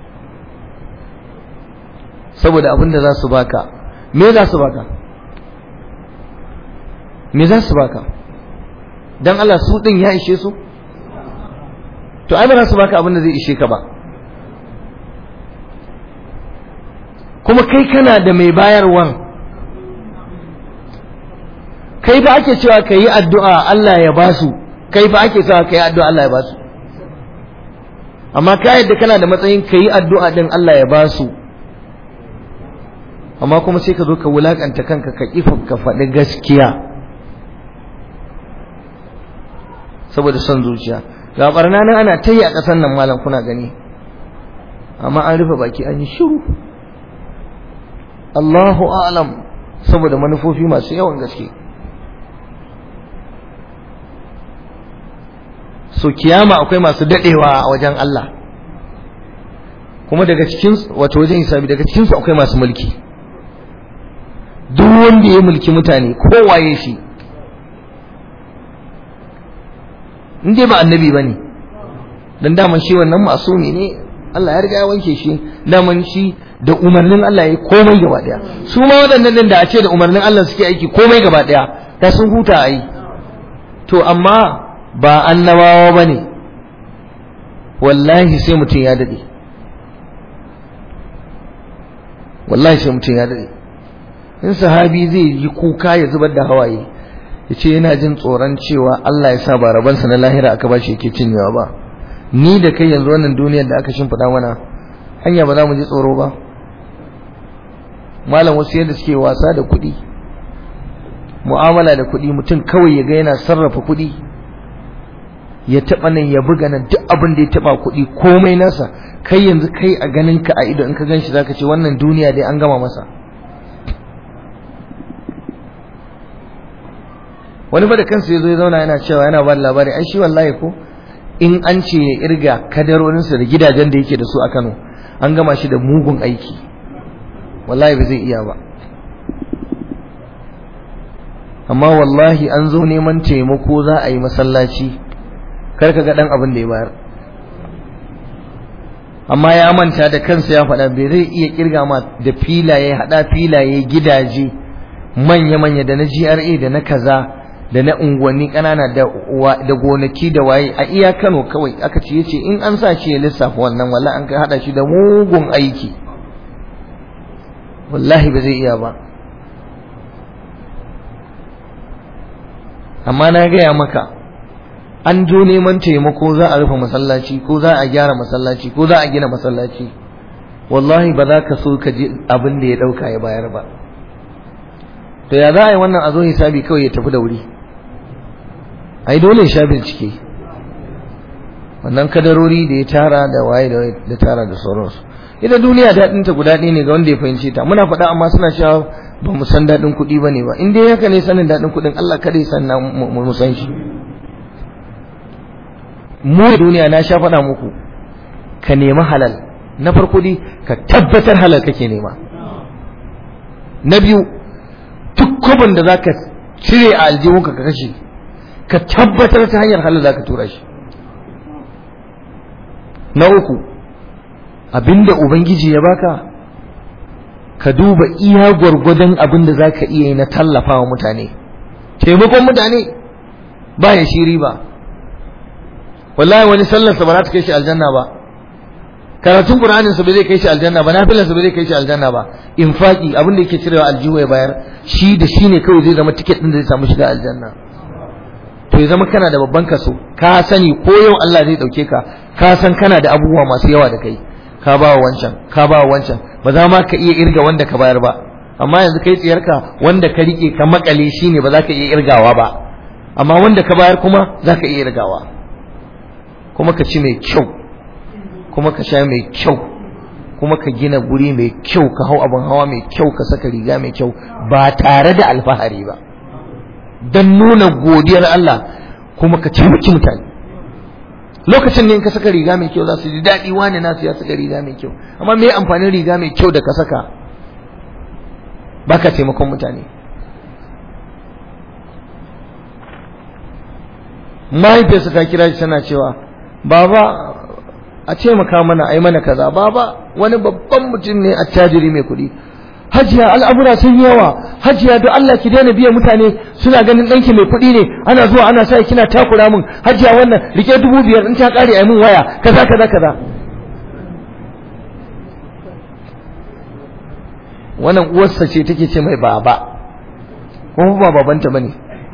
saboda abin da za su baka me za su baka me za su baka dan Allah su din ya ishe su to ai ba za su baka abin da zai ishe ka ba kuma kai kana da mai bayarwan kai ba ake cewa ka yi addu'a Allah ya ba su kai ba ake cewa ka yi addu'a Allah ya ba su amma ka yadda kana da matsayin ka yi addu'a din Allah ya ba su amma kuma sai ka zo ka wulakanta kanka ka kifa ka faɗi gaskiya saboda son zuciya ga barna nan ana ta yi a ƙasar nan malam kuna gani amma an rufe baki an yi shiru Allahu a'lam saboda manufofi masu yawan gaske so kiyama akwai masu dadewa a wajen Allah kuma daga cikin wato wajen hisabi daga cikin su akwai masu mulki duk wanda ya mulki mutane kowaye shi in dai ba annabi bane dan daman shi wannan masumi ne Allah ya riga ya wanke shi daman shi da umarnin Allah ya komai gaba daya su ma waɗannan din da a ce da umarnin Allah suke aiki komai gaba daya da sun huta a yi to amma ba annabawa bane wallahi sai mutum ya dade wallahi sai mutum ya dade in sahabi zai yi kuka ya zubar da hawaye ya ce yana jin tsoron cewa Allah ya sa ba rabansa na lahira aka bashi yake cinyewa ba ni da kai yanzu wannan duniyar da aka shimfiɗa mana hanya ba za mu ji tsoro ba malam wasu yadda suke wasa da kuɗi mu'amala da kuɗi mutum kawai ya ga yana sarrafa kuɗi ya taɓa nan ya buga nan duk abin da ya taɓa kuɗi komai nasa kai yanzu kai a ganin ka a ido in ka gan shi zaka ce wannan duniya dai an gama masa wani ba da kansa ya zo ya zauna yana cewa yana ba labari ai shi wallahi ko in an ce ya irga kadarorinsa da gidajen da yake da su a Kano an gama shi da mugun aiki wallahi ba zai iya ba amma wallahi an zo neman taimako za a yi masallaci kar ka ga dan abin da ya bayar amma ya manta da kansa ya faɗa bai zai iya kirga ma da filaye hada filaye gidaje manya-manya da na GRA da na kaza da na unguwanni ƙanana da gonaki da waye a iya Kano kawai aka ce yace in an sa shi ya lissafa wannan wallahi an kai hada shi da mugun aiki wallahi ba zai iya ba amma na gaya maka an jo neman taimako za a rufe masallaci ko za a gyara masallaci ko za a gina masallaci wallahi ba za ka so ka ji abin da ya ɗauka ya bayar ba to ya za a yi wannan a zo hisabi kawai ya tafi da wuri ai dole ya sha bincike wannan kadarori da ya tara da waye da tara da sauransu ita duniya daɗin ta guda ɗaya ne ga wanda ya fahimce ta muna faɗa amma suna cewa ba mu san daɗin kuɗi ba ne ba in dai haka ne sanin daɗin kuɗin Allah kada ya san na mu san shi mu duniya na sha faɗa muku ka nemi halal na farko dai ka tabbatar halal kake nema na biyu duk kwabin da zaka cire a aljihunka ka kashe ka tabbatar ta hanyar halal zaka tura shi na uku abinda ubangiji ya baka ka duba iya gwargwadon abin da zaka iya yi na tallafawa mutane taimakon mutane ba ya shiri ba wallahi wani sallarsa ba za ta kai shi aljanna ba karatun qur'anin sa ba zai kai shi aljanna ba nafilan sa ba zai kai shi aljanna ba infaki abin da yake cirewa aljihu ya bayar shi da shi ne kawai zai zama tiket din da zai samu shiga aljanna to ya zama kana da babban kaso ka sani ko yau Allah zai dauke ka ka san kana da abubuwa masu yawa da kai ka ba wa wancan ka ba wa wancan ba za ma ka iya irga wanda ka bayar ba amma yanzu kai tsiyarka wanda ka rike ka makale shine ba za ka iya irgawa ba amma wanda ka bayar kuma za ka iya irgawa kuma ka ci mai kyau kuma ka sha mai kyau kuma ka gina guri mai kyau ka hau abin hawa mai kyau ka saka riga mai kyau ba tare da alfahari ba don nuna godiyar Allah kuma ka taimaki mutane lokacin ne in ka saka riga mai kyau za su ji daɗi wani nasu ya saka riga mai kyau amma me amfanin riga mai kyau da ka saka baka taimakon mutane mahaifiyarsa ta kira shi tana cewa baba a taimaka mana a yi mana kaza baba wani babban mutum ne attajiri mai kuɗi hajiya al'amura sun yawa hajiya don Allah ki daina biya mutane suna ganin ɗanki mai kuɗi ne ana zuwa ana sa kina takura min hajiya wannan rike dubu biyar in ta ƙare a min waya kaza kaza kaza wannan uwarsa ce take ce mai baba kuma ba babanta bane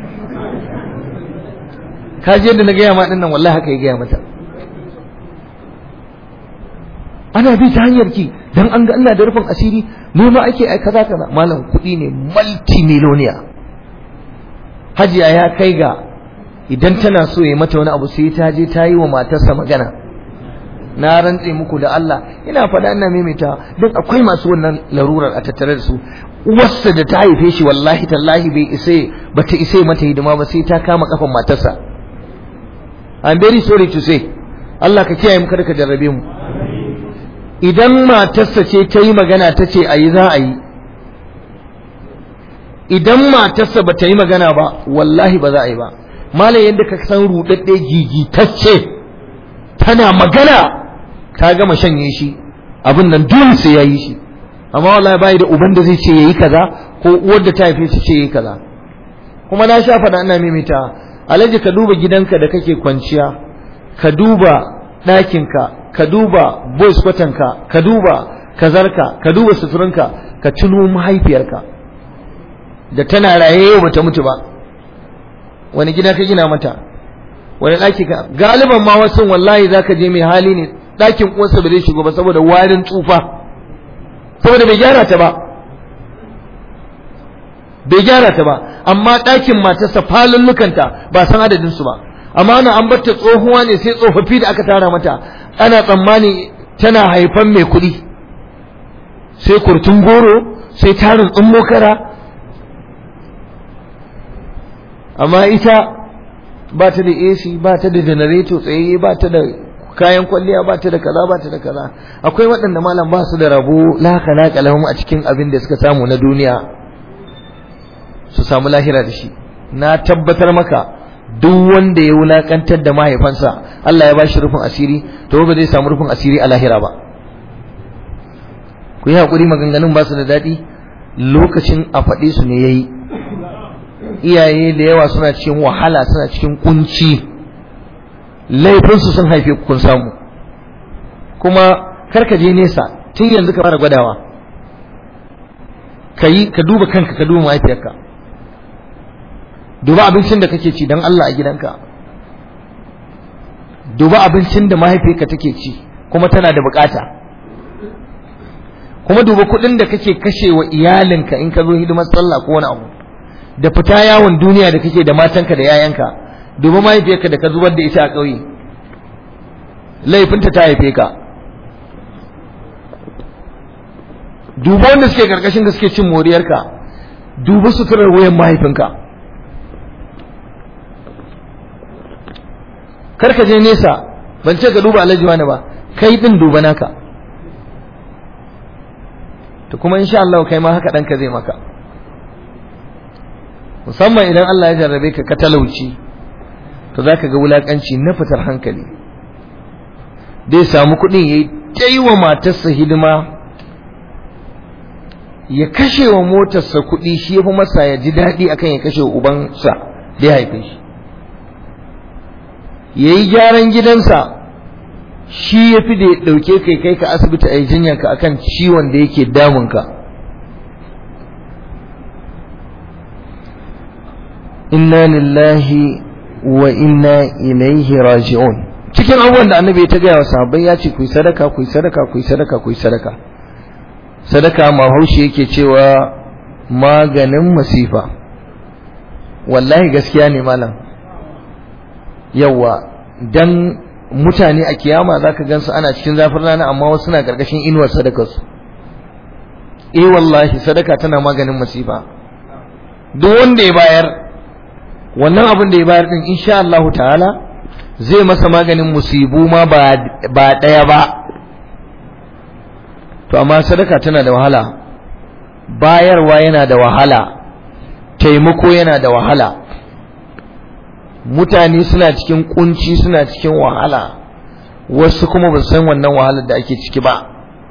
ka je yadda na gaya ma dinnan wallahi haka ya gaya mata ana bi ta hanyar ki dan an ga ina da rufin asiri ne ma ake ai kaza kaza malam kuɗi ne multimillionaire hajiya ya kai ga idan tana so ya mata wani abu sai ta je ta yi wa matarsa magana na rantse muku da Allah ina faɗa ina maimaita don akwai masu wannan larurar a tattare da su uwarsa da ta haife shi wallahi tallahi bai isa bata isa mata hidima ba sai ta kama kafan matarsa I'm very sorry to say Allah ka kiyaye mu kada ka jarrabe mu idan matarsa ce ta yi magana ta ce a yi za a yi idan matarsa ba ta yi magana ba wallahi ba za a yi ba malam yadda ka san rudadde gigitacce tana magana ta gama shanye shi abin nan dole sai ya yi shi amma wallahi bai da uban da zai ce yayi kaza ko uwar da ta haife shi ce yayi kaza kuma na sha faɗa ina mimita alaji ka duba gidanka da kake kwanciya ka duba ɗakinka ka duba boys kwatanka ka duba kazarka ka duba suturinka ka tuno mahaifiyarka da tana raye yau bata mutu ba wani gida ka gina mata wani ɗaki ka galiban ma wasu wallahi zaka je mai hali ne ɗakin uwarsa ba zai shigo ba saboda warin tsufa saboda bai gyara ta ba bai gyara ta ba amma ɗakin matarsa falallukanta ba san adadin su ba amma ana an batta tsohuwa ne sai tsofaffi da aka tara mata ana tsammani tana haifan mai kuɗi sai kurtun goro sai tarin tsummo kara amma ita ba ta da AC ba ta da janareto tsayayye ba ta da kayan kwalliya ba ta da kaza ba ta da kaza akwai waɗanda malam ba su da rabo laka laka lahum a cikin abin da suka samu na duniya su samu lahira da shi na tabbatar maka duk wanda ya wulakantar da mahaifansa Allah ya bashi rufin asiri to ba zai samu rufin asiri a lahira ba ku yi hakuri maganganun ba su da daɗi lokacin a faɗe su ne yayi iyaye da yawa suna cikin wahala suna cikin kunci laifinsu sun haife kun samu kuma karka je nesa tun yanzu ka fara gwadawa ka yi ka duba kanka ka duba mahaifiyarka duba abincin da kake ci don Allah a gidanka duba abincin da mahaifiyarka take ci kuma tana da bukata kuma duba kuɗin da kake kashe wa iyalinka in ka zo hidimar sallah ko wani abu da fita yawon duniya da kake da matanka da yayanka duba mahaifiyarka da ka zubar da ita a ƙauye laifinta ta haife ka duba wanda suke karkashin da suke cin moriyarka duba suturar wayan mahaifinka karka je nesa ban ce ka duba alhaji wani ba kai din duba naka to kuma insha Allah kai ma haka ɗanka zai maka musamman idan Allah ya jarrabe ka ka talauci to za ka ga wulaƙanci na fitar hankali dai samu kuɗin ya yi wa matarsa hidima ya kashe wa motarsa kuɗi shi ya fi masa ya ji daɗi akan ya kashe wa ubansa da ya haife shi ya yi gyaran gidansa shi ya fi da ya ɗauke kai kai ka asibiti a yi jinyanka akan ciwon da yake damunka inna lillahi wa inna ilaihi raji'un cikin abubuwan da annabi ya ta gaya wa sahabbai ya ce ku yi sadaka ku yi sadaka ku yi sadaka ku yi sadaka sadaka mahaushe yake cewa maganin masifa wallahi gaskiya ne malam yawa dan mutane a kiyama zaka gansu ana cikin zafin rana amma wasu na karkashin inuwar sadakarsu eh wallahi sadaka tana maganin masifa duk wanda ya bayar wannan abin da ya bayar din insha Allah ta'ala zai masa maganin musibu ma ba ɗaya ba to amma sadaka tana da wahala bayarwa yana da wahala taimako yana da wahala mutane suna cikin kunci suna cikin wahala wasu kuma ba san wannan wahalar da ake ciki ba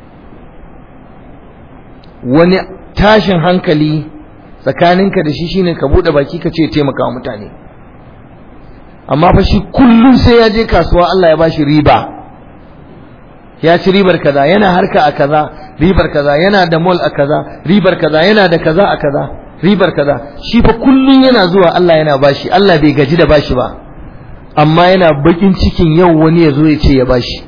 wani tashin hankali tsakaninka da shi shine ka bude baki ka ce taimaka mutane amma fa shi kullum sai ya je kasuwa Allah ya bashi riba ya ci ribar kaza yana harka a kaza ribar kaza yana da mall a kaza ribar kaza yana da kaza a kaza ribar kaza shi fa kullum yana zuwa Allah yana bashi Allah bai gaji da bashi ba amma yana bakin cikin yau wani ya zo ya ce ya bashi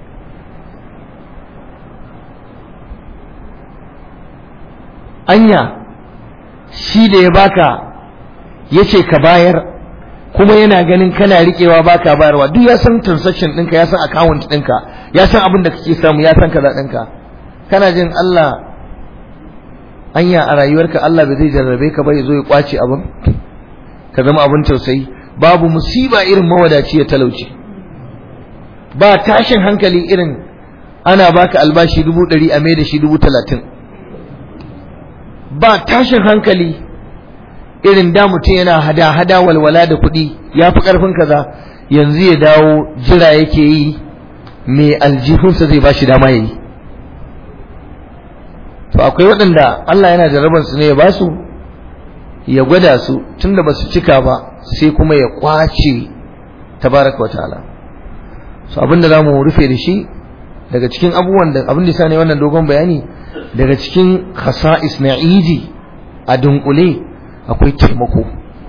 anya shi da ya baka ya ce ka bayar kuma yana ganin kana riƙewa baka bayarwa duk ya san transaction ɗinka ya san account ɗinka ya san abin da kake samu ya san kaza ɗinka kana jin Allah anya a rayuwarka Allah bai zai jarrabe ka ba ya zo ya kwace abin ka zama abin tausayi babu musiba irin mawadaci ya talauci ba tashin hankali irin ana baka albashi dubu ɗari a mai da shi dubu talatin ba tashin hankali irin da mutum yana hada-hada walwala da kuɗi ya fi ƙarfin kaza yanzu ya dawo jira yake yi mai aljihunsa zai ba shi dama ya yi to akwai waɗanda Allah yana jarabar su ne ya ba su ya gwada su tunda ba su cika ba sai kuma ya kwace tabaraka wa ta'ala so abinda za mu rufe da shi daga cikin abubuwan da abin da sa ne wannan dogon bayani daga cikin khasa'is na idi a dunkule akwai taimako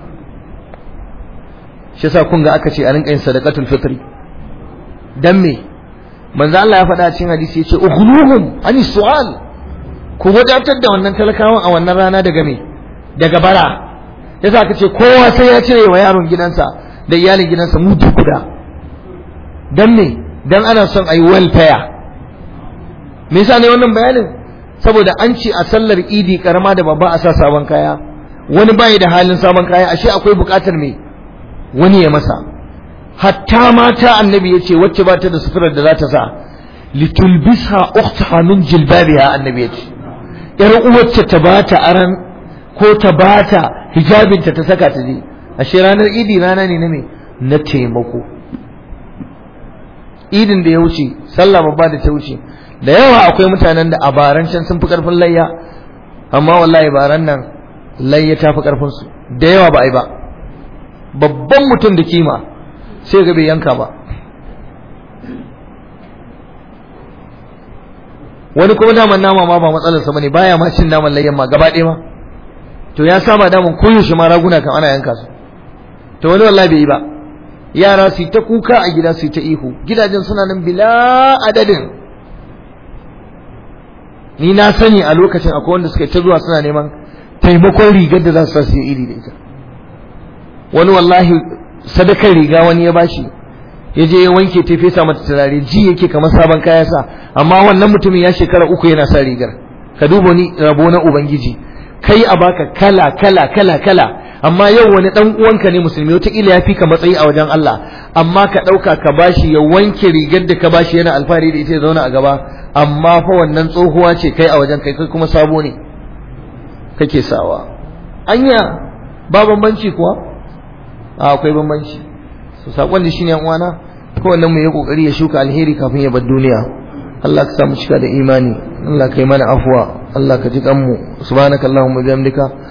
shi yasa kun ga aka ce a rinka yin sadaqatul fitri dan me manzo Allah ya faɗa cikin hadisi yace ughnuhum ani su'al ku wadatar da wannan talakawan a wannan rana daga me daga bara yasa aka ce kowa sai ya cire wa yaron gidansa da iyalin gidansa mudu guda dan me dan ana son ayi welfare me yasa ne wannan bayanin saboda an ce a sallar idi karama da babba a sa sabon kaya wani bai da halin sabon kaya ashe akwai bukatar me wani ya masa hatta mata annabi yace wacce ba ta da suturar da za ta sa litulbisha ukhtaha min jilbabiha annabi yace yar uwacce ta bata aran ko ta bata hijabinta ta saka ta je ashe ranar idi rana ne na me na taimako idin da ya wuce sallah babba da ta wuce da yawa akwai mutanen da a baran can sun fi karfin layya amma wallahi baran nan layya ta fi karfin su da yawa ba ai ba babban mutum da kima sai ga bai yanka ba wani kuma daman nama ma ba matsalar sa bane baya ma cin naman layyan ma gaba ɗaya ma to ya saba daman koyaushe ma raguna kan ana yanka su to wani wallahi bai yi ba yara su ta kuka a gida su ta ihu gidajen suna nan bila adadin ni na sani a lokacin akwai wanda suka ta zuwa suna neman taimakon rigar da za su sa iri da ita wani wallahi sadakar riga wani ya bashi ya je ya wanke ta fesa mata turare ji yake kamar sabon kaya sa amma wannan mutumin ya shekara uku yana sa rigar ka duba ni rabo na ubangiji kai a baka kala kala kala kala amma yau wani dan uwanka ne musulmi wataƙila ya fi ka matsayi a wajen Allah amma ka ɗauka ka bashi ya wanke rigar da ka bashi yana alfahari da ita ya zauna a gaba amma fa wannan tsohuwa ce kai a wajen kai kai kuma sabo ne kake sawa anya ba bambanci kuwa a akwai bambanci so sakon da shine yan uwana kowannen mu ya kokari ya shuka alheri kafin ya bar duniya Allah ka samu cika da imani Allah ka yi mana afuwa Allah ka ji kanmu subhanakallahumma bihamdika